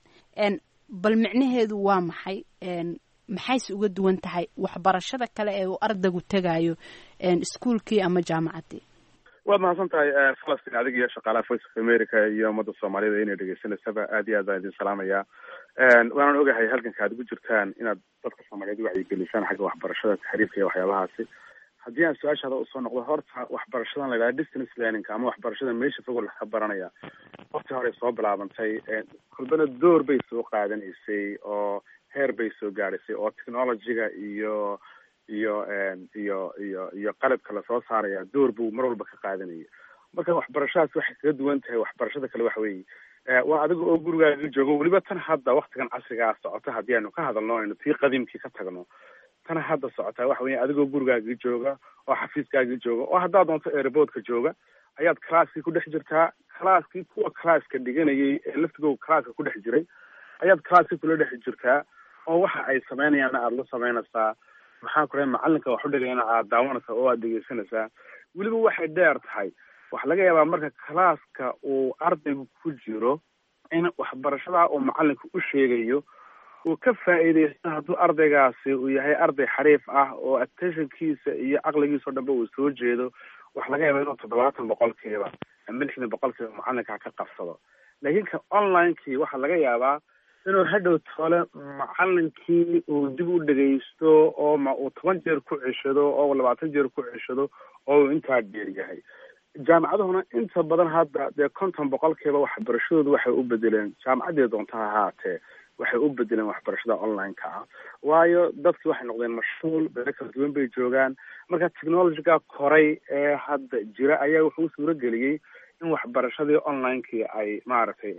bal micnaheedu waa maxay maxayse uga duwan tahay waxbarashada kale ee uu ardaygu tegayo iskuolkii ama jaamacaddii waad mahadsan tahay falastin adiga iyo shaqaalaha voice of america iyo ummadda soomaalida inay dhegeysanaysaba aad iyo aad baan idin salaamaya waanan ogahay halganka aad ugu jirtaan inaad dadka soomaaliyeed wacyigelisaan xagga waxbarashada taxriifka iyo waxyaabahaasi haddii aan su-aashaada usoo noqdo horta waxbarashadan la yidhaha distance learning ama waxbarashada meesha fog laga baranaya waqti hore soo bilaabantay kulbana door bay soo qaadanaysay oo heer bay soo gaadhaysay oo technologyga iyo iyo iyo iyo iyo qalabka lasoo saaraya door buu mar walba ka qaadanaya marka waxbarashadaas waxay kaga duwan tahay waxbarashada kale waxa weeye waa adiga oo gurigaaga joogo weliba tan hadda waktigan casrigaa socota haddii aynu ka hadalno aynu tii qadiimkii ka tagno tan hadda socotaa waxa weya adigoo gurigaaga jooga oo xafiiskaaga jooga oo haddaad doonto airboodka jooga ayaad classkii ku dhex jirtaa classkii kuwa classka dhiganayay ee laftigooda classka ku dhex jiray ayaad classkii kula dhex jirtaa oo waxa ay sameynayaanna aada la sameynaysaa maxaa ku rahay macalinka wax u dhigayana aad daawanaysaa oo aad dhegeysanaysaa weliba waxay dheer tahay waxaa laga yaabaa marka classka uu ardaygu ku jiro in waxbarashadaa uu macalinka u sheegayo uu ka faa'iidaysto hadduu ardaygaasi uu yahay arday xariif ah oo attentionkiisa iyo caqligiisa o dhanba uu soo jeedo waxa laga yaaba inuu toddobaatan boqolkiiba ama lixdan boqolkiiba macalinka ka qabsado laakiin ka onlinekii waxaa laga yaabaa inuu hadhow tole macalinkii uu dib u dhegaysto oo ma uu toban jeer ku ceshado oo labaatan jeer ku ceshado oo uu intaa dheer yahay jaamacaduhuna inta badan hadda dee konton boqolkiiba waxbarashadoodu waxay u bedeleen jaamacaddii doonta ha ahaatee waxay u bedeleen waxbarashada online-ka ah waayo dadkii waxay noqdeen mashhuul beelo kala duwan bay joogaan marka technologyga koray ee hadda jira ayaa wuxuu u suuro geliyey in waxbarashadii online-kii ay maaragtay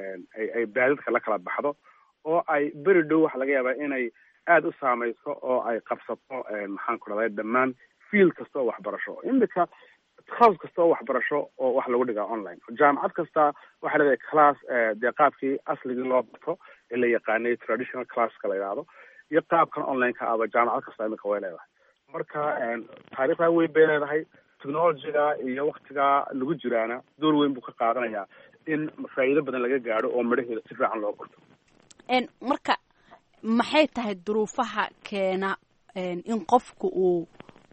ay ay baadadka la kala baxdo oo ay beri dhow waxa laga yaabaa inay aada u saameyso oo ay qabsato maxaan ku dhahday dhammaan field kasta oo waxbarasho imika house kasta oo waxbarasho oo wax lagu dhigaa online jaamacad kasta waxay leedahay class dee qaabkii asligii loo barto ee la yaqaanay traditional classka la yidhaahdo iyo qaabkan online-ka aba jaamacad kasta imika way leedahay marka taariikhdaa weyn bay leedahay technologyga iyo waktigaa lagu jiraana door weyn buu ka qaadanayaa in faa'iido badan laga gaadho oo midhaheeda si fiican loo barto marka maxay tahay duruufaha keena in qofku uu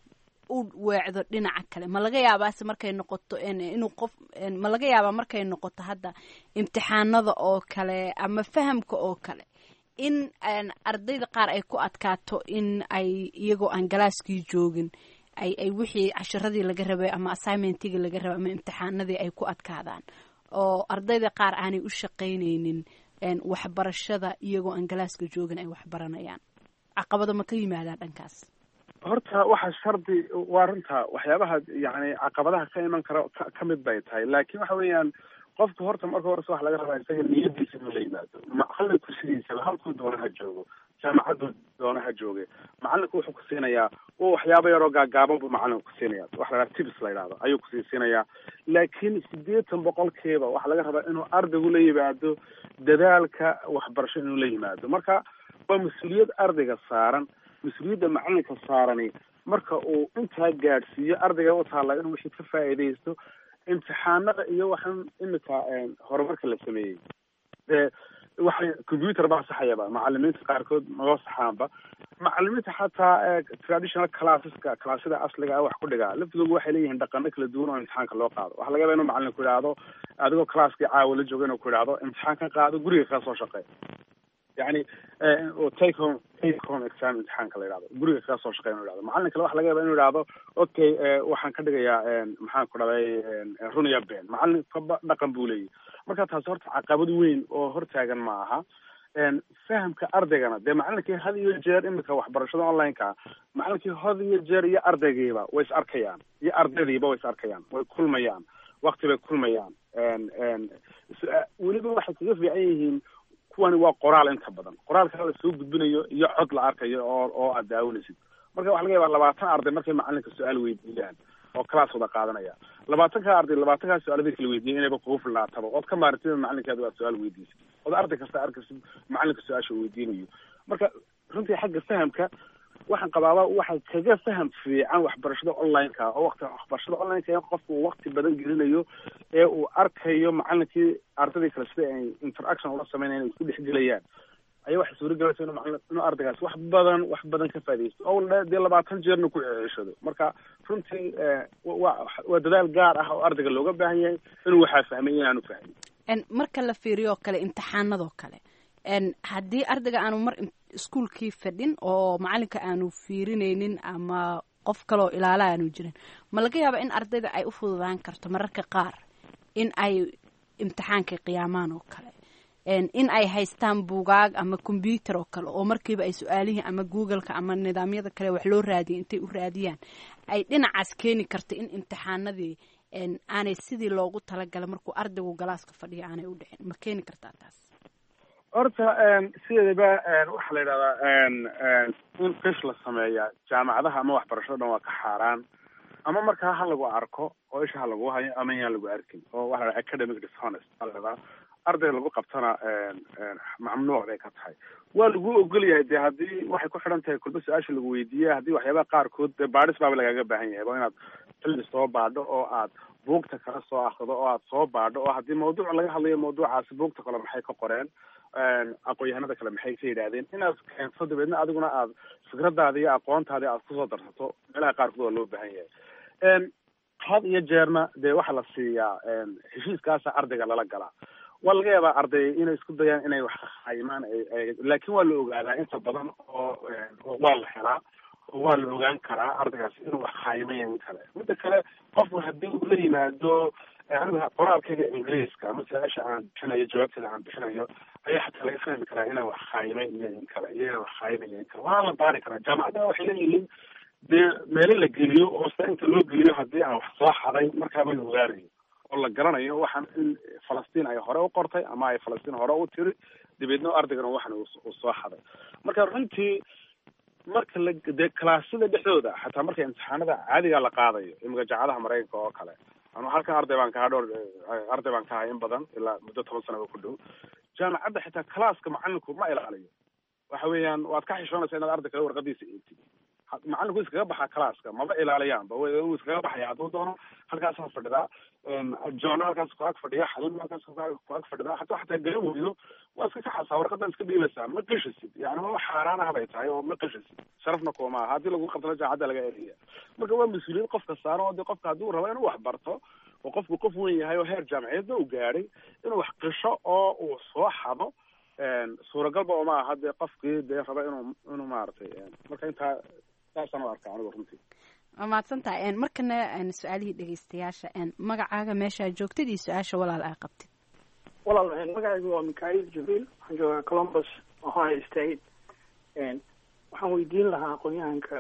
u weecdo dhinaca kale ma laga yaabaase markay noqoto inuu qof ma laga yaabaa markay noqoto hadda imtixaanada oo kale ama fahamka oo kale in ardayda qaar ay ku adkaato in ay iyagoo aan galaaskii joogin ay ay wixii casharadii laga rabay ama assignmentigii laga rabay ama imtixaanadii ay ku adkaadaan oo ardayda qaar aanay u shaqaynaynin waxbarashada iyagoo aan galaaska joogin ay waxbaranayaan caqabado ma ka yimaadaan dhankaas horta waxa shardi waa runta waxyaabaha yani caqabadaha ka iman kara ka mid bay tahay laakiin waxa weeyaan qofku horta marka horese waxa laga rabaa isaga niyadiisa inuu la yimaado macalinku sidiisaba halkuu doona ha joogo jaamacaddu doona ha jooge macalinku wuxuu ku siinayaa wa waxyaaba yaroo gaagaaban buu macalinku ku siinaya waxa la dhaha tips la yidhahdo ayuu kusii siinayaa laakiin siddeetan boqolkiiba waxaa laga rabaa inuu ardaygu la yimaado dadaalka waxbarasho inuu la yimaado marka waa mas-uuliyad ardayga saaran mas-uuliyadda macalinka saarani marka uu intaa gaadhsiiyo ardayga u taalla inuu wixii ka faa'iidaysto imtixaanada iyo waxaan imika horumarka la sameeyey dee waxay computer baa saxayaba macalimiinta qaarkood nagoo saxaanba macalimiinta xataa traditional classeska classyada asliga ah wax ku dhigaa laftigoodu waxay leeyihiin dhaqano kala duwan oo imtixaanka loo qaado waxaa laga yaba inuu macalin ku idhaahdo adigoo classkii caawa la jooga inuu ku idhaahdo imtixaankan qaado guriga kaa soo shaqey yani take home take home exam imtixaanka la yidhahdo guriga kaga soo shaqeya inu yhahdo macalin kale waxa laga yaba inu yidhahdo okay waxaan ka dhigayaa maxaan ku dhaday runiya ben macalin kaba dhaqan buu leeyahy marka taasi horta caqabad weyn oo hortaagan ma aha fahamka ardaygana dee macalinkii had iyo jeer imika waxbarashada online-ka macalinkii had iyo jeer iyo ardaygiiba way is arkayaan iyo ardaydiiba way is arkayaan way kulmayaan wakti bay kulmayaan weliba waxay kaga fiican yihiin kuwani waa qoraal inta badan qoraalkaa la soo gudbinayo iyo cod la arkayo oo oo aad daawanaysid marka waxa laga yabaa labaatan arday markay macalinka su-aal weydiiyaan oo class wada qaadanaya labaatankaa arday labaatankaa su-aalada kala weydiiya inayba kugu filnaataba ood ka maarantida macalinkaada waa su-aal weydiisay ood arday kasta arkaysid macalinka su-aasha weydiinayo marka runtii xagga fahamka waxaan qabaaba waxa kaga faham fiican waxbarashada online-ka oo waqti waxbarashada online-ka in qofku uu waqti badan gelinayo ee uu arkayo macalinkii ardaydii kale sida ay interaction ula sameynaya inay isku dhexgelayaan ayaa waxay suuragelaysa inuu macalin inuu ardaygaas wax badan wax badan ka faaidaysto oo dee labaatan jeerna ku ceshado marka runtii waa waa dadaal gaar ah oo ardayga looga baahan yahay inuu waxaa fahmay inaanu fahmin marka la fiiriyo kale imtixaanadoo kale haddii ardayga aanu mar iskuolkii fadhin oo macalinka aanu fiirinaynin ama qof kaleoo ilaala aanu jirin ma laga yaaba in ardayda ay u fududaan karto mararka qaar in ay imtixaanka qiyaamaan oo kale in ay haystaan buugaag ama combyuter oo kale oo markiiba ay su-aalihii ama googleka ama nidaamyada kale wax loo raadiyay intay u raadiyaan ay dhinacaas keeni karta in imtixaanadii aanay sidii loogu talagalay markuu ardaygu galaaska fadhiyo aanay u dhicin ma keeni kartaa taas horta sideedaba waxaa la yidhahdaa in qish la sameeya jaamacadaha ama waxbarashada dhan waa ka xaaraan ama markaa ha lagu arko oo isha ha lagu hayo ama yaan lagu arkin oo waxa la academic dishonest baa la yidhahdaa arday lagu qabtana mamnuuc bay ka tahay waa lagu ogol yahay de haddii waxay ku xidhan tahay kulba su-aasha lagu weydiiya haddii waxyaabaha qaarkood de baadhis baaba lagaaga baahan yahay waa inaad xilli soo baadho oo aad buugta kala soo akrido oo aad soo baadho oo haddii mawduuc laga hadlayo mawduucaasi buugta kale maxay ka qoreen aqoon-yahanada kale maxay ka yidhaahdeen inaad keento dabeedna adiguna aad fikradaada iyo aqoontaadi aad kusoo darsato meelaha qaarkood waa loo baahan yahay had iyo jeerna dee waxaa la siiyaa heshiiskaasa ardayga lala galaa waa laga yaabaa arday inay isku dayaan inay wax khaimaan laakin waa la ogaadaa inta badan oo waa la helaa oo waa la ogaan karaa ardaygaas inuu wax khaayimayo in kale midda kale qofku haddii uu la yimaado aniga qoraalkayga ingiriiska ama su-aasha aan bixinayo jawaabteeda aan bixinayo ayaa xataa laga fahmi karaa inaan wax khaayimay iyo in kale iyo inaan wax khaayimayo in kale waa la baari karaa jaamacadaha waxay leeyihiin dee meelo la geliyo oo sida inta loo geliyo haddii aan wax soo xaday markaaba la ogaanayo oo la garanayo waxaan in falastiin ay hore u qortay ama ay falastiin hore u tiri dabeedna ardaygana waxan uu soo xaday marka runtii marka la dee kalaasyada dhexdooda xataa marka imtixaanada caadiga la qaadayo imika jaacadaha maraykanka oo kale anu halkan arday baan kahaa dhowr arday baan ka ahay in badan ilaa muddo toban sanaba ku dhow jaamacadda xitaa calaaska macalinku ma ilaaliyo waxa weeyaan waad ka xishoonaysa inaad arday kale warqadiisa eegtid macalinku iskaga baxaa calaaska maba ilaaliyaanba wuu iskaga baxaya hadduu doono halkaasaa fadhidaa joona halkaas ku ag fadhiya xalin halkaas ku ag fadhidaa hadduu xataa garan weydo waa iska kaxasaa warqadan iska dhiibaysaa ma qishisid yani maba xaaraan ah bay tahay oo ma qishisid sharafna kuma aha haddii lagu qabtana jaacadda laga eriya marka waa mas-uuliyad qofka saaran oo dee qofka hadduu rabo inuu wax barto oo qofku qof weyn yahay oo heer jaamaciyeedna uu gaadhay inuu wax qisho oo uu soo xado suuragalba uma aha dee qofkii dee raba inuu inuu maaragtay marka intaa saasaan u arkaa anigu runtii waa mahadsantahay markana su-aalihii dhegeystayaasha magacaaga meeshaa joogtid iyo su-aasha walaal aa qabtid walaal magacaygu waa mikhail jibriil waxaan joogaa columbus ohio state waxaan weydiin lahaa aqoon-yahanka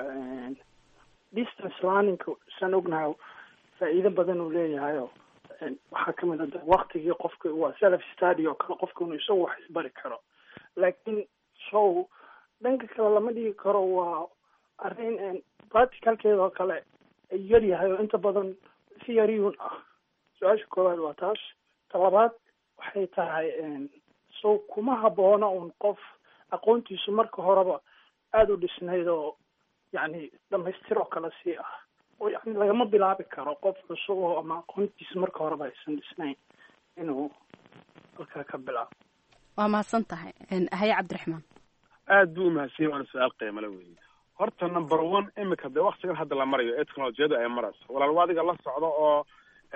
distance learningka saan ognahay faa'iido badan uu leeyahayo waxaa kamid a waktigii qofka waa self study oo kale qofka inuu isagu wax isbari karo laakiin so dhanka kale lama dhigi karo waa arrin practicalkeeda oo kale ay yar yahay oo inta badan si yariyuun ah su-aasha koowaad waa taas ta labaad waxay tahay so kuma habboona un qof aqoontiisu marka horeba aada u dhisnayd oo yacni dhamaystir oo kale sii ah oo yani lagama bilaabi karo qof cusub oo ama aqoontiisa marka horeba aysan dhisnayn inuu halkaa ka bilaabo waa mahadsan tahay haye cabdiraxmaan aad buu umahadsan waana su-aal qiimale weeye horta number one imika dee waktigan hadda la marayo ee technolojiyada ay marayso walaal adiga la socdo oo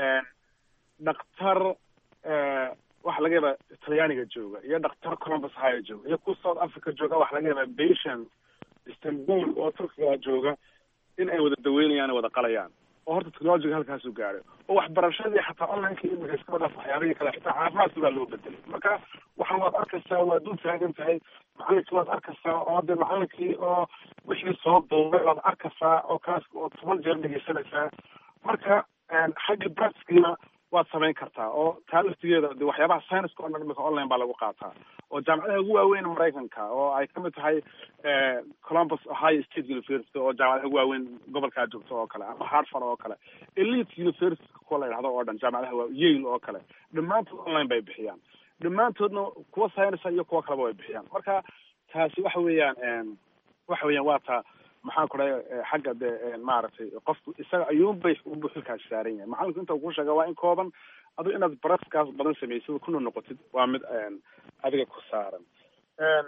dhaktar waxa laga yaabaa talyaaniga jooga iyo dhaktar columbus haya jooga iyo ku south africa jooga waxa laga yaabaa patient istanbul oo turkiga jooga in ay wada daweynayaan wada qalayaan oo horta technologiga halkaasuu gaadhay oo waxbarashadii xataa onlineka imika iskaba dhaaf waxyaabihii kale xitaa caafimaadkii baa loo bedelay marka waxaan waad arkaysaa waa dul taagan tahay macalinkii waad arkaysaa oo de macalinkii oo wixii soo duubay waad arkaysaa oo kaas oo toban jeer dhegeysanaysaa marka xagga practicina waad samayn kartaa oo taa laftigeeda de waxyaabaha scienceska o dhan imika online baa lagu qaataa oo jaamacadaha ugu waaweyn maraykanka oo ay kamid tahay columbus ohio state university oo jaamacadaha ugu waaweyn gobolkaa joogto oo kale ama hartford oo kale elite university kuwa la yidhahdo oo dhan jaamacadaha waa yale oo kale dhammaantood online bay bixiyaan dhammaantoodna kuwa science iyo kuwa kaleba way bixiyaan marka taasi waxa weeyaan waxa weeyaan waa ta maxaan ku dhahay xagga de maaragtay qofku isaga ayuunbay unbu xilkaas saaran yahay macalinku inta kuu sheega waa in kooban adu inaad baraskaas badan samaysid kuna noqotid waa mid adiga ku saaran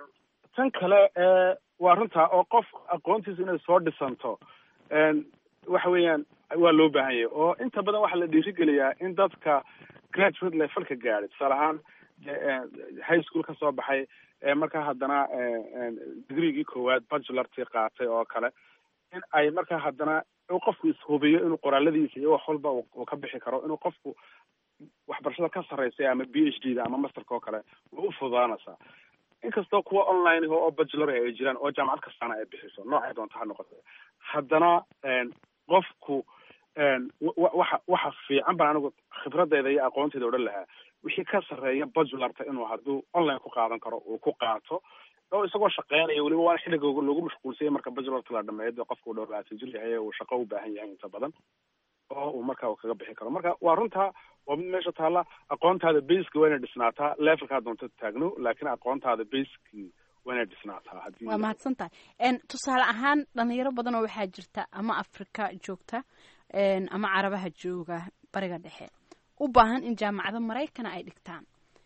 tan kale waa runtaa oo qof aqoontiisa inay soo dhisanto waxa weeyaan waa loo baahan yahay oo inta badan waxaa la dhiirigeliyaa in dadka graduate levelka gaadhay tusaale ahaan high school ka soo baxay markaa haddana degreegii koowaad bachelortii qaatay oo kale in ay markaa haddana qofku ishubiyo inuu qoraaladiisa iyo wax walba uu ka bixi karo inuu qofku waxbarashada ka sarreysay ama b h d da ama masterka oo kale way u fududaanaysaa inkastoo kuwa online oo bachelor ay jiraan oo jaamacad kastaana ay bixiso noocay doonta ha noqote haddana qofku waxa waxa fiican baan anigu khibradeyda iyo aqoonteeda odhan lahaa wixii ka sarreeya bachelorta inuu hadduu online ku qaadan karo uu ku qaato oo isagoo shaqeynaya weliba waana xilliga lagu mashquulsanya marka bachelorka la dhameeyo dee qofka uu dhowr labaatan jir yahay uu shaqo u baahan yahay inta badan oo uu marka kaga bixi karo marka waa runtaa waa mid meesha taalla aqoontaada baska waa inay dhisnaataa levelkaa doonta taagno laakiin aqoontaada baski waa inay dhisnaataa haddii waa mahadsan tahay tusaale ahaan dhalinyaro badan oo waxaa jirta ama afrika joogta ama carabaha jooga bariga dhexe u baahan in jaamacado maraykana ay dhigtaan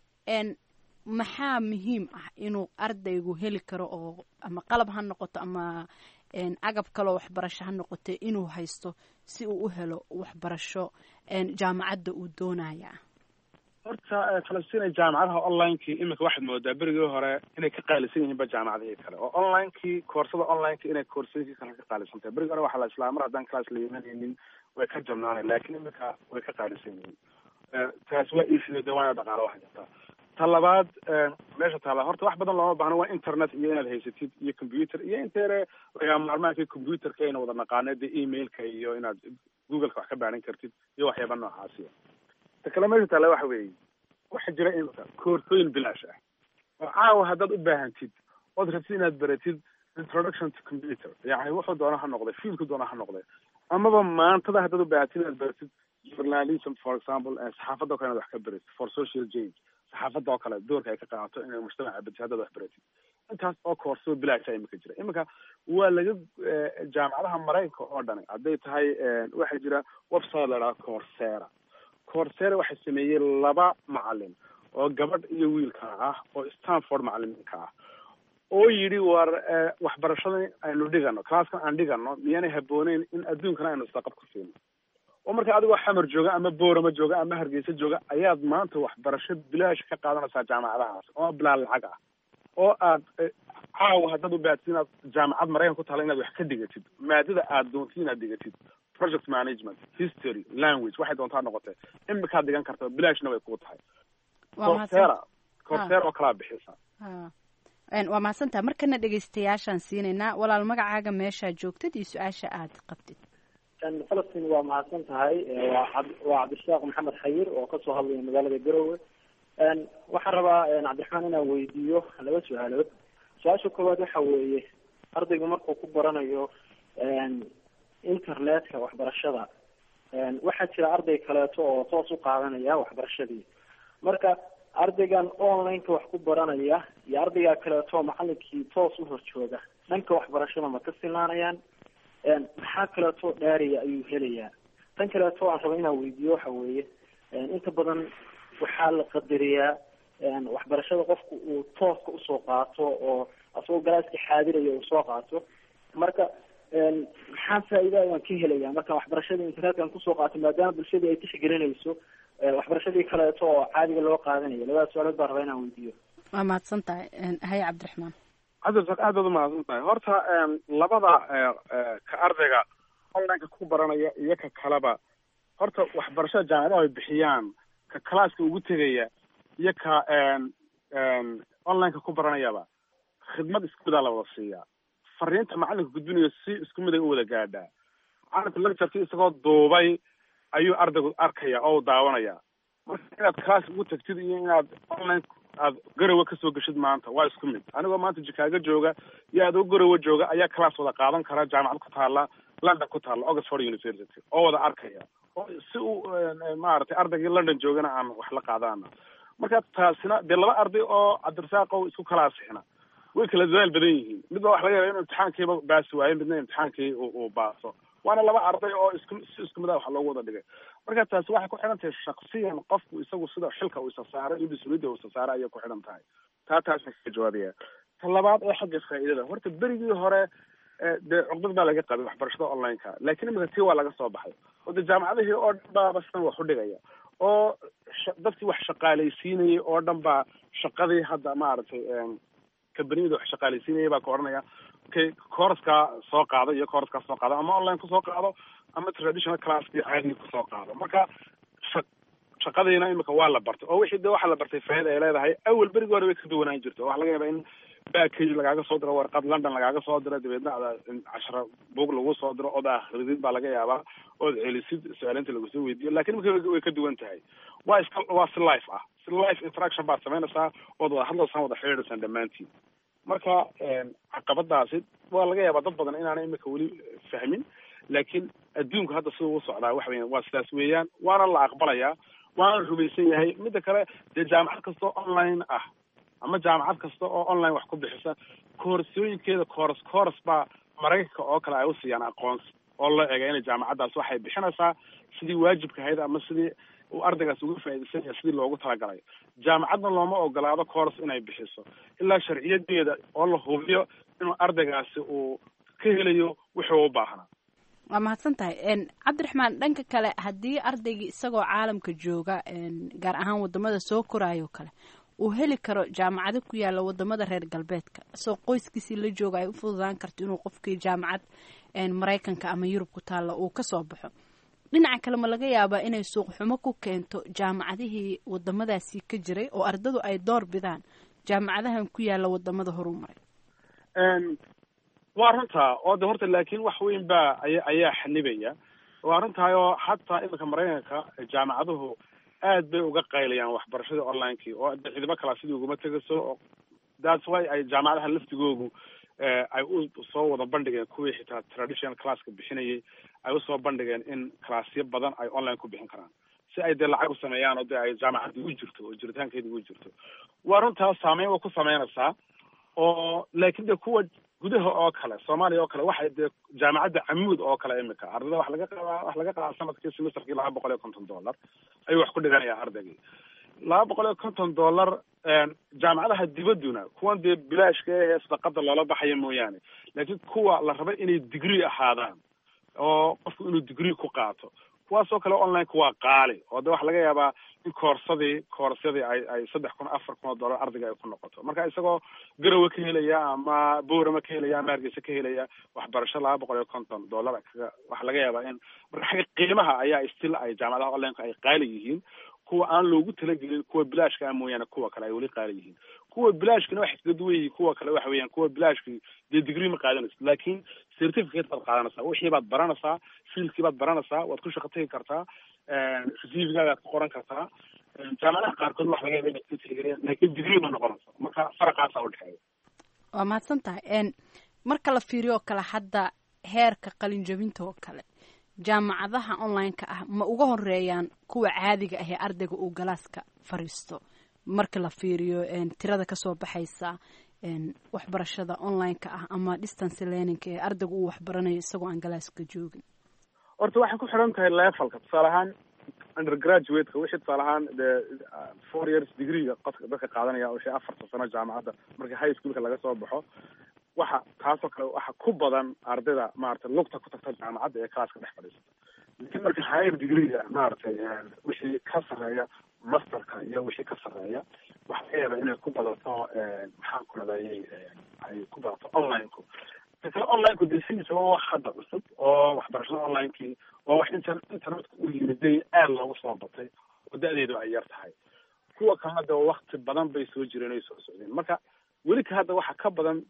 maxaa muhiim ah inuu ardaygu heli karo oo ama qalab ha noqoto ama agab kaloo waxbarasho ha noqote inuu haysto si uu u helo waxbarasho jaamacadda uu doonaya horta falastiin jaamacadaha onlinekii iminka waxaad moodaa berigii hore inay ka qaalisan yihiinba jaamacadihii kale oo onlinekii koorsada onlineka inay koorsooyinkii kale ka qaalisan tahay berigii hore waxaa la islaa mar haddaan class la imanaynin way ka jabnaanay laakiin iminka way ka qaalisan yihiin taas waa iisido de waana dhaqaalo waxa jirta ta labaad meesha taala horta wax badan looma baahno waa internet iyo inaad haysatid iyo computer iyo inteere lagaa maarmaanka computerka ayna wada naqaano dee emailka iyo inaad googleka wax ka baaran kartid iyo waxyaaba noocaasiya ta kale meesha taala waxa weeye waxaa jira imika koorsooyin bilaash ah oo caawa haddaad u baahantid ood rabtid inaad baratid introduction to computer yani wuxuu doona ha noqday fiilku doona ha noqday amaba maantada haddaad u baahantid inaad baratid journalism for example saxaafadda o kale inaad wax ka baratid for social change saxaafadda oo kale doorka ay ka qaadato inay mujtamaca bedesho haddaad wax baratid intaas oo koorsoo bilaasha imika jira iminka waa laga jaamacadaha maraykanka oo dhani hadday tahay waxaa jira website la dhaha coursera coursera waxaa sameeyey laba macalin oo gabadh iyo wiilka ah oo stanford macalimiinka ah oo yidhi war waxbarashada aynu dhigano classkan aan dhigano miyaanay habooneyn in adduunkana aynu isdaqab ku siino oo marka adigoo xamar jooga ama boorama jooga ama hargeysa jooga ayaad maanta waxbarasho bilaash ka qaadanaysaa jaamacadahaas oo bilaa lacag ah oo aad caawa haddaad u baahatid inaad jaamacad maraykan ku taala inaad wax ka dhigatid maadada aad doontid inaad dhigatid project management history language waxay doontaa noqotee imikaad dhigan karta bilaashna way kuu tahay coursera coursera oo kalaa bixisa waa mahadsantaha markana dhegeystayaashaan siinaynaa walaal magacaaga meeshaa joogtid iyo su-aasha aad qabtid falastiin waa mahadsan tahay waa waa cabdishaaq maxamed xayir oo kasoo hadlaya magaalada garowe waxaan rabaa cabdiraxmaan inaan weydiiyo laba su-aalood su-aasha koowaad waxa weeye ardaygu markuu ku baranayo internetka waxbarashada waxaa jira arday kaleeto oo toos u qaadanaya waxbarashadii marka ardaygan onlineka wax ku baranaya iyo ardayga kaleeto macalinkii toos u horjooga dhanka waxbarashada ma ka sinaanayaan maxaa kaleeto dhaariya ayuu helayaa tan kaleeto aan raba inaan weydiiyo waxa weeye inta badan waxaa la qadariyaa waxbarashada qofku uu tooska usoo qaato oo asagoo galaaska xaadiraya uu soo qaato marka maxaa faa'iida ayaan ka helaya markaan waxbarashada internetkan kusoo qaato maadaama bulshadii ay tixgelinayso waxbarashadii kaleeto oo caadiga loo qaadanayo labada su-aalood baan rabaa inaan weydiiyo waa mahadsan tahay haye cabdiraxmaan cabdirsaaq aad baad umahadsan tahay horta labada ka ardayga onlineka ku baranaya iyo ka kaleba horta waxbarashada jaamacadaha ay bixiyaan ka classka ugu tegaya iyo ka onlineka ku baranayaba khidmad isku midaa la wada siiyaa fariinta macalinka gudbinayo si isku mid ay u wada gaadhaa macalinku lectureki isagoo duubay ayuu ardaygu arkaya oo daawanaya marka inaad class ugu tagtid iyo inaad online aad garowe kasoo geshid maanta waa isku mid anigoo maanta jikaago jooga iyo adoo garowe jooga ayaa class wada qaadan kara jaamacad ku taala london ku taala oxford university oo wada arkaya oo si uu maaragtay ardaygii london joogana aan wax la qaadana marka taasina dee laba arday oo cabdirasaaqow isku kala asixina way kala dadaal badan yihiin midba waxa laga yaaba inuu imtixaankiiba baasi waayo midna imtixaankii uu baaso waana laba arday oo isku si isku mid ah wax loogu wada dhigay marka taasi waxay ku xidhan tahay shaksiyan qofku isagu sida xilka uu isa saaray iyo mas-uuliyadda uu isa saaray ayay ku xidhan tahay taa taas ka jawaabaya ta labaad ee xagga faa'iidada horta berigii hore dee cuqdad baa laga qabay waxbarashada online-ka laakiin imika tii waa laga soo baxay oo de jaamacadihii oo dhan baaba sidan wax u dhigaya oo dadkii wax shaqaalaysiinayay oo dhan baa shaqadii hadda maaragtay kambaniyada wax shaqaalaysiinayay baa ka odhanaya okay couraskaa soo qaado iyo couraskaa soo qaado ama online kusoo qaado ama traditional classkii caadiga kusoo qaado marka shaqadiina imika waa la bartay oo wixii de waxa la bartay faaida ay leedahay awal berigii hore way ka duwanaan jirta waxa laga yaabaa in backage lagaaga soo diro warqad london lagaaga soo diro dabeedna ada cashara bug lagu soo diro ood akhridid baa laga yaabaa ood celisid su-aalinta lagusoo weydiiyo lakin imika way ka duwan tahay waa iska waa si life ah si life interaction baad samaynaysaa ood wada hadlaysaan wada xidhiidhaysaan dhammaantiin marka caqabadaasi waa laga yaabaa dad badan inaanay imika weli fahmin laakiin adduunku hadda sida uu socdaa waxa weyan waa sidaas weeyaan waana la aqbalayaa waana rumaysan yahay midda kale dee jaamacad kasta oo online ah ama jaamacad kasta oo online wax ku bixisa koorsooyinkeeda kooras kooras baa maraykanka oo kale ay usiiyaan aqoonsi oo loo eega inay jaamacaddaas waxay bixinaysaa sidii waajibka ahayd ama sidii uu ardaygaas uga faa'iidaysan yahay sidii loogu talagalay jaamacadna looma ogolaado kooras inay bixiso ilaa sharciyadeeda oo la hubiyo inuu ardaygaasi uu ka helayo wuxuu u baahnaa waa mahadsan tahay cabdiraxmaan dhanka kale haddii ardaygii isagoo caalamka jooga gaar ahaan wadamada soo koraayo kale uu heli karo jaamacado ku yaala wadamada reer galbeedka isagoo qoyskiisii la jooga ay u fududaan karto inuu qofkii jaamacad maraykanka ama yurub ku taalla uu kasoo baxo dhinaca kale ma laga yaabaa inay suuq xumo ku keento jaamacadihii wadamadaasi ka jiray oo ardadu ay door bidaan jaamacadahan ku yaala wadamada horuu maray waa runtaa oo de horta laakiin wax weyn baa aya ayaa xanibaya waa runtahay oo hataa iminka maraykanka jaamacaduhu aad bay uga qaylayaan waxbarashadii online-kii oo de ciidamo kalaa sidii uguma tegayso oo that's why ay jaamacadaha laftigoogu ay u soo wada bandhigeen kuwii xitaa traditional classka bixinayay ay usoo bandhigeen in classyo badan ay online ku bixin karaan si ay dee lacag u sameeyaan oo de ay jaamacaddii u jirto oo jiritaankeedii u jirto waa runtaa saameyn waa ku sameynaysaa oo laakiin de kuwa gudaha oo kale soomaaliya oo kale waxay dee jaamacadda camuud oo kale imika ardayda wax laga qadaa wax laga qadaa sanadkii semesterkii laba boqol iyo konton dollar ayuu wax ku dhiganayaa ardaygii laba boqol iyo konton dollar jaamacadaha dibadduna kuwan dee bilaashka ee sadaqada loola baxaya mooyaane laakiin kuwa la raba inay degree ahaadaan oo qofku inuu degree ku qaato kuwaasoo kale online-ka waa qaali oo de waxa laga yaabaa in koorsadii koorsyadii ay ay saddex kun afar kun oo dollar ardayga ay ku noqoto marka isagoo garowe ka helaya ama boorama ka helaya ama hargeysa ka helaya waxbarasho laba boqol iyo konton dollar kaga waxa laga yaabaa in marka xagga qiimaha ayaa still ay jaamacadaha online-ka ay qaali yihiin kuwa aan loogu talagelin kuwa bilaashka ah mooyaane kuwa kale ay weli qaali yihiin kuwa bilaashkina waxay kaga duwan yihiin kuwa kale waxa weeyaan kuwa bilaashki dee degree ma qaadanaysid laakiin certificate baad qaadanaysaa wixii baad baranaysaa fieldkii baad baranaysaa waad ku shaqo tegi kartaa cvgaagaad ku qoran kartaa jaamacadaha qaarkood wax laga yaaba inaad ka tixgeliyaan laakiin degree ma noqonayso marka faraqaasaa udhexeeya waa mahadsan tahay marka la fiiriyo oo kale hadda heerka qalin jabinta oo kale jaamacadaha online-ka ah ma uga horeeyaan kuwa caadiga ah ee ardayga uu galaaska fariisto marka la fiiriyo tirada kasoo baxaysa waxbarashada online-ka ah ama distance learning-ka ee ardayga uu waxbaranayo isagoo aan galaaska joogin horta waxay ku xiran tahay levelka tusaale ahaan undergraduate-ka wixii tusaale ahaan dee four years degree-ga qofka dadka qaadanaya wixii afarta sano jaamacadda marka high schoolka laga soo baxo waxa taasoo kale waxa ku badan ardayda maaragtay lugta ku tagta jaamacadda ee classka dhex fadhiisata laakiin marka higher degree-ga maaragtay wixii ka sarreeya masterka iyo wixii ka sarreeya waxa laga yaabaa inay ku badato maxaan ku radayay ay ku badato online-ku kale online-ku dee sidiisa waa wax hadda cusub oo waxbarashada online-kii waa wax inter internetka u yimiday aad loogu soo batay oo da-deedu ay yar tahay kuwa kalena de wakti badan bay soo jireen ay soo socdeen marka weli ka hadda waxa ka badan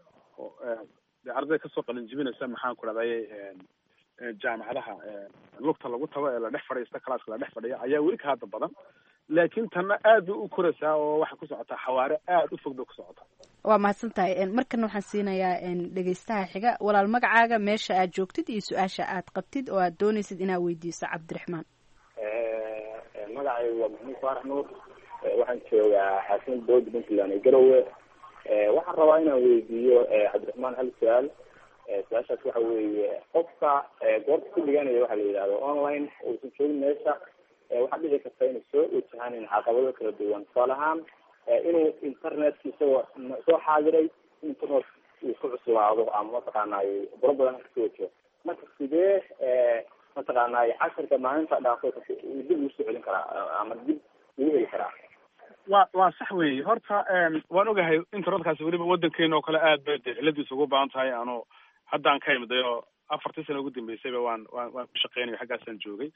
de ardayda kasoo qalin jibinaysa maxaan ku dhahdaye jaamacadaha lugta lagu tago ee la dhex fadhiista classka la dhex fadhiya ayaa weli ka hadda badan laakiin tanna aad bay u koraysaa oo waxay ku socotaa xawaare aad u fog bay ku socotaa waa mahadsan tahay markana waxaan siinayaa dhegeystaha xiga walaal magacaaga meesha aad joogtid iyo su-aasha aad qabtid oo aad doonaysid inaad weydiiso cabdiraxmaan magacaygu waa maxamuud faarax nuur waxaan joogaa xaasimad bood puntland ee garowe waxaan rabaa inaan weydiiyo cabdiraxmaan hal su-aal su-aashaas waxa weeye qofka goorta ku dhiganaya waxa la yidhahdo online uusan joogin meesha waxaa dhici karta inay soo wajahaan caqabado kala duwan tusaale ahaan inuu internetka isagoo soo xaadiray internet uu ku cuslaado ama mataqaanay buro badan kasoo wajiho marka sidee mataqaanay casharka maalinta dhaafo dib ugu soo celin karaa ama dib ugu heli karaa wa waa sax weeye horta waan ogahay internetkaasi weliba waddankeena oo kale aad bay dee ciladiisa ugu badan tahay ano haddaan ka imiday oo afartii sano ugu dambeysayba waan waan waan ku shaqeynayo xaggaasaan joogay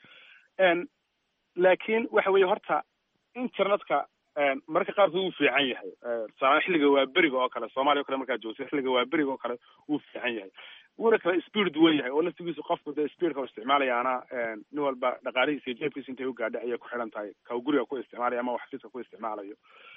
laakiin waxa weeye horta internetka mararka qaarkood wuu fiican yahay tusaale xilliga waa beriga oo kale soomaaliya o kale markaad joogtay xilliga waa beriga oo kale wuu fiican yahay wuuna kala speed duwan yahay oo laftigiisu qofku dee speedka u isticmaalayaana nin walba dhaqaalihiisa iyo jeebkiisa intay u gaadhay ayay ku xidhan tahay ka guriga ku isticmaalaya ama xafiiska ku isticmaalayo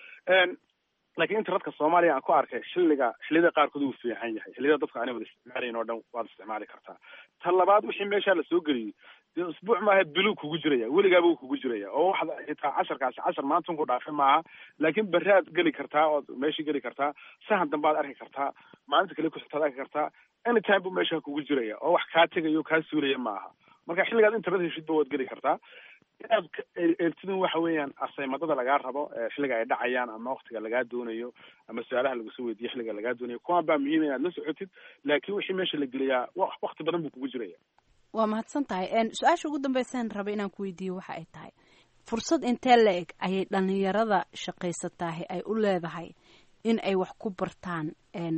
laakiin internetka soomaaliya aan ku arkay xilliga xilliyada qaarkood wuu fiican yahay xilliyada dadka aanay wada isticmaalayn oo dhan waad isticmaali kartaa ta labaad wixii meeshaa lasoo geliyey dee usbuuc maaha biluu kugu jiraya weligaaba wuu kugu jiraya oo waxda xitaa casharkaasi cashar maanta ku dhaafay maaha laakiin berraad geli kartaa ood meeshii geli kartaa sahan dambe aad arki kartaa maalinta kale kuxigtaad arki kartaa anytime buu meesha kugu jiraya oo wax kaa tegayo kaa suulaya maaha marka xilligaad internet heshidba waad geli kartaa inaad eegtidin waxa weeyaan asaymadada lagaa rabo xilliga ay dhacayaan ama waktiga lagaa doonayo ama su-aalaha lagusoo weydiiyo xilliga lagaa doonayo kuwaan baa muhiim inaad la socotid laakiin wixii meesha la geliyaa wakti badan buu kugu jiraya waa mahadsan tahay su-aasha ugu dambeysaan raba inaan ku weydiiyo waxa ay tahay fursad intee la eg ayay dhalinyarada shaqaysataahi ay u leedahay in ay wax ku bartaan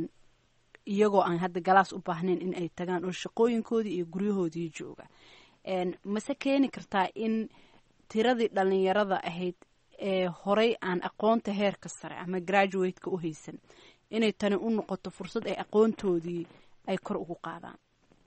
iyagoo aan hadda galaas u baahnayn in ay tagaan oo shaqooyinkoodii iyo guryahoodii jooga mase keeni kartaa in tiradii dhalinyarada ahayd ee horey aan aqoonta heerka sare ama graduateka u haysan inay tani u noqoto fursad ay aqoontoodii ay kor ugu qaadaan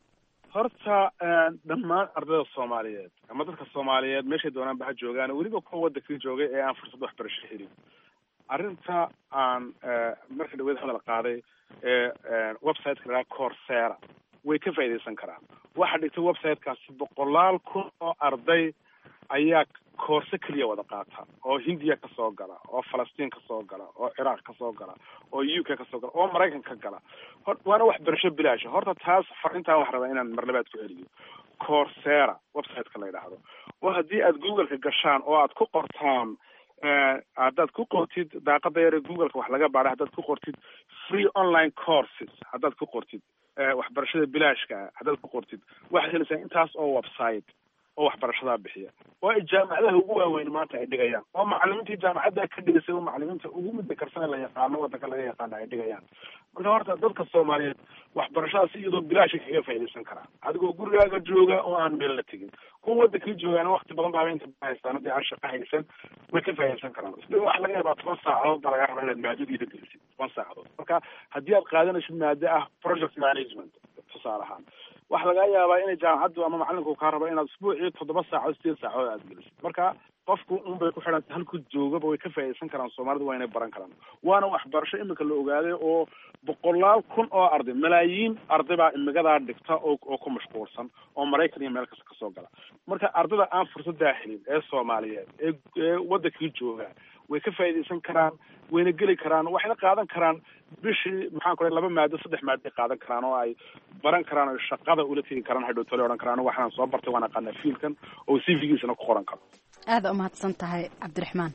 horta dhammaan ardayda soomaaliyeed ama dadka soomaaliyeed meeshay doonaan ba ha joogaan weliba kuwa waddankii joogay ee aan fursad waxbarasho helin arrinta aan marka dhaweed hadal qaaday ee websiteka lahaa coursera way ka faa'iidaysan karaan waxaa dhigtay websitekaasi boqolaal kun oo arday ayaa koorse keliya wada qaata oo hindiya kasoo gala oo falastiin kasoo gala oo ciraaq kasoo gala oo u k kasoo gala oo maraykan ka gala waana waxbarasho bilaasha horta taas farintaan wax rabaa inaan marlabaad ku celiyo coursera websiteka la yidhaahdo oo haddii aad googleka gashaan oo aad ku qortaan haddaad ku qortid daaqada yare googleka wax laga baadhay haddaad ku qortid free online courses haddaad ku qortid waxbarashada bilaashka haddaad ku qortid waxaad helaysaa intaas oo website oo waxbarashadaa bixiya oo ay jaamacadaha ugu waaweyn maanta ay dhigayaan oo macalimiintii jaamacadda ka dhigasay oo macalimiinta ugu midda karsane la yaqaano waddanka laga yaqaano ay dhigayaan marka horta dadka soomaaliyeed waxbarashadaas iyadoo bilaasha kaga faa'iidaysan karaa adigoo gurigaaga jooga oo aan meel la tegin kuwa waddankii joogaana wakti badan baaba inta haystaan haddii aan shaqo haysan way ka faa'iidaysan karaan isla waxa laga yaabaa toban saacadood baa laga rabaa inaad maadadiida gelisid toban saacadood marka haddii aad qaadanaysid maado ah project management tusaale ahaan waxaa laga yaabaa inay jaamacaddu ama macalinku kaa rabo inaad usbuucii toddoba saacood sideed saacood aad gelisid marka qofku un bay ku xidhantay halku joogaba way ka faa'iidaysan karaan soomaalidu waa inay baran karaan waana waxbarasho imika la ogaaday oo boqolaal kun oo arday malaayiin arday baa imigadaa dhigta oo oo ku mashquulsan oo maraykan iyo meel kasta kasoo gala marka ardayda aan fursadaa helin ee soomaaliyeed ee ee waddankii jooga way ka faa'iidaysan karaan wayna geli karaan waxayna qaadan karaan bishii maxaan ku laba maado saddex maadoay qaadan karaan oo ay baran karaan oo shaqada ula tegi karaan hadhow tole odhan karaan waxaan soo bartay waan aqaanaa fiilkan oo cv-giisana ku qoran karo aada umahadsan tahay cabdiraxmaan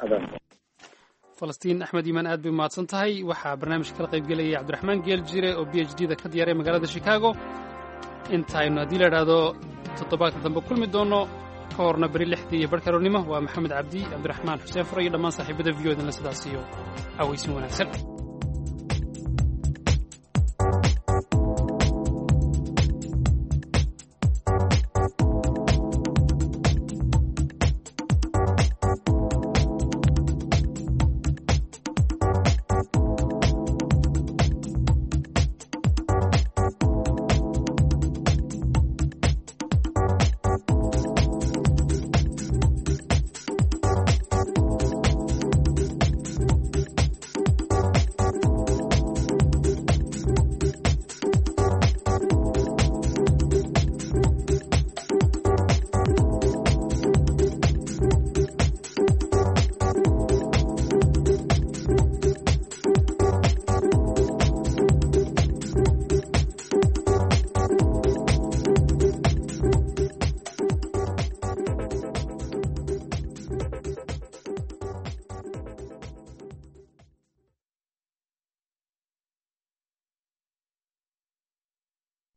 falastiin axmed iimaan aad bay umahadsan tahay waxaa barnaamijka kala qayb gelayay cabdiraxmaan geel jire oo b h d da ka diyaaray magaalada chicago intaynu haddii la idhaahdo toddobaadka dambe kulmi doono ka horna beri lixdii iyo barhka aroornimo waa maxamed cabdi cabdiraxmaan xuseen fure iyo dhammaan saaxiibada v o dan la sidaas iyo aweysin wanaagsan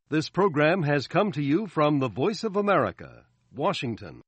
This program has come to you from the Voice of America, Washington.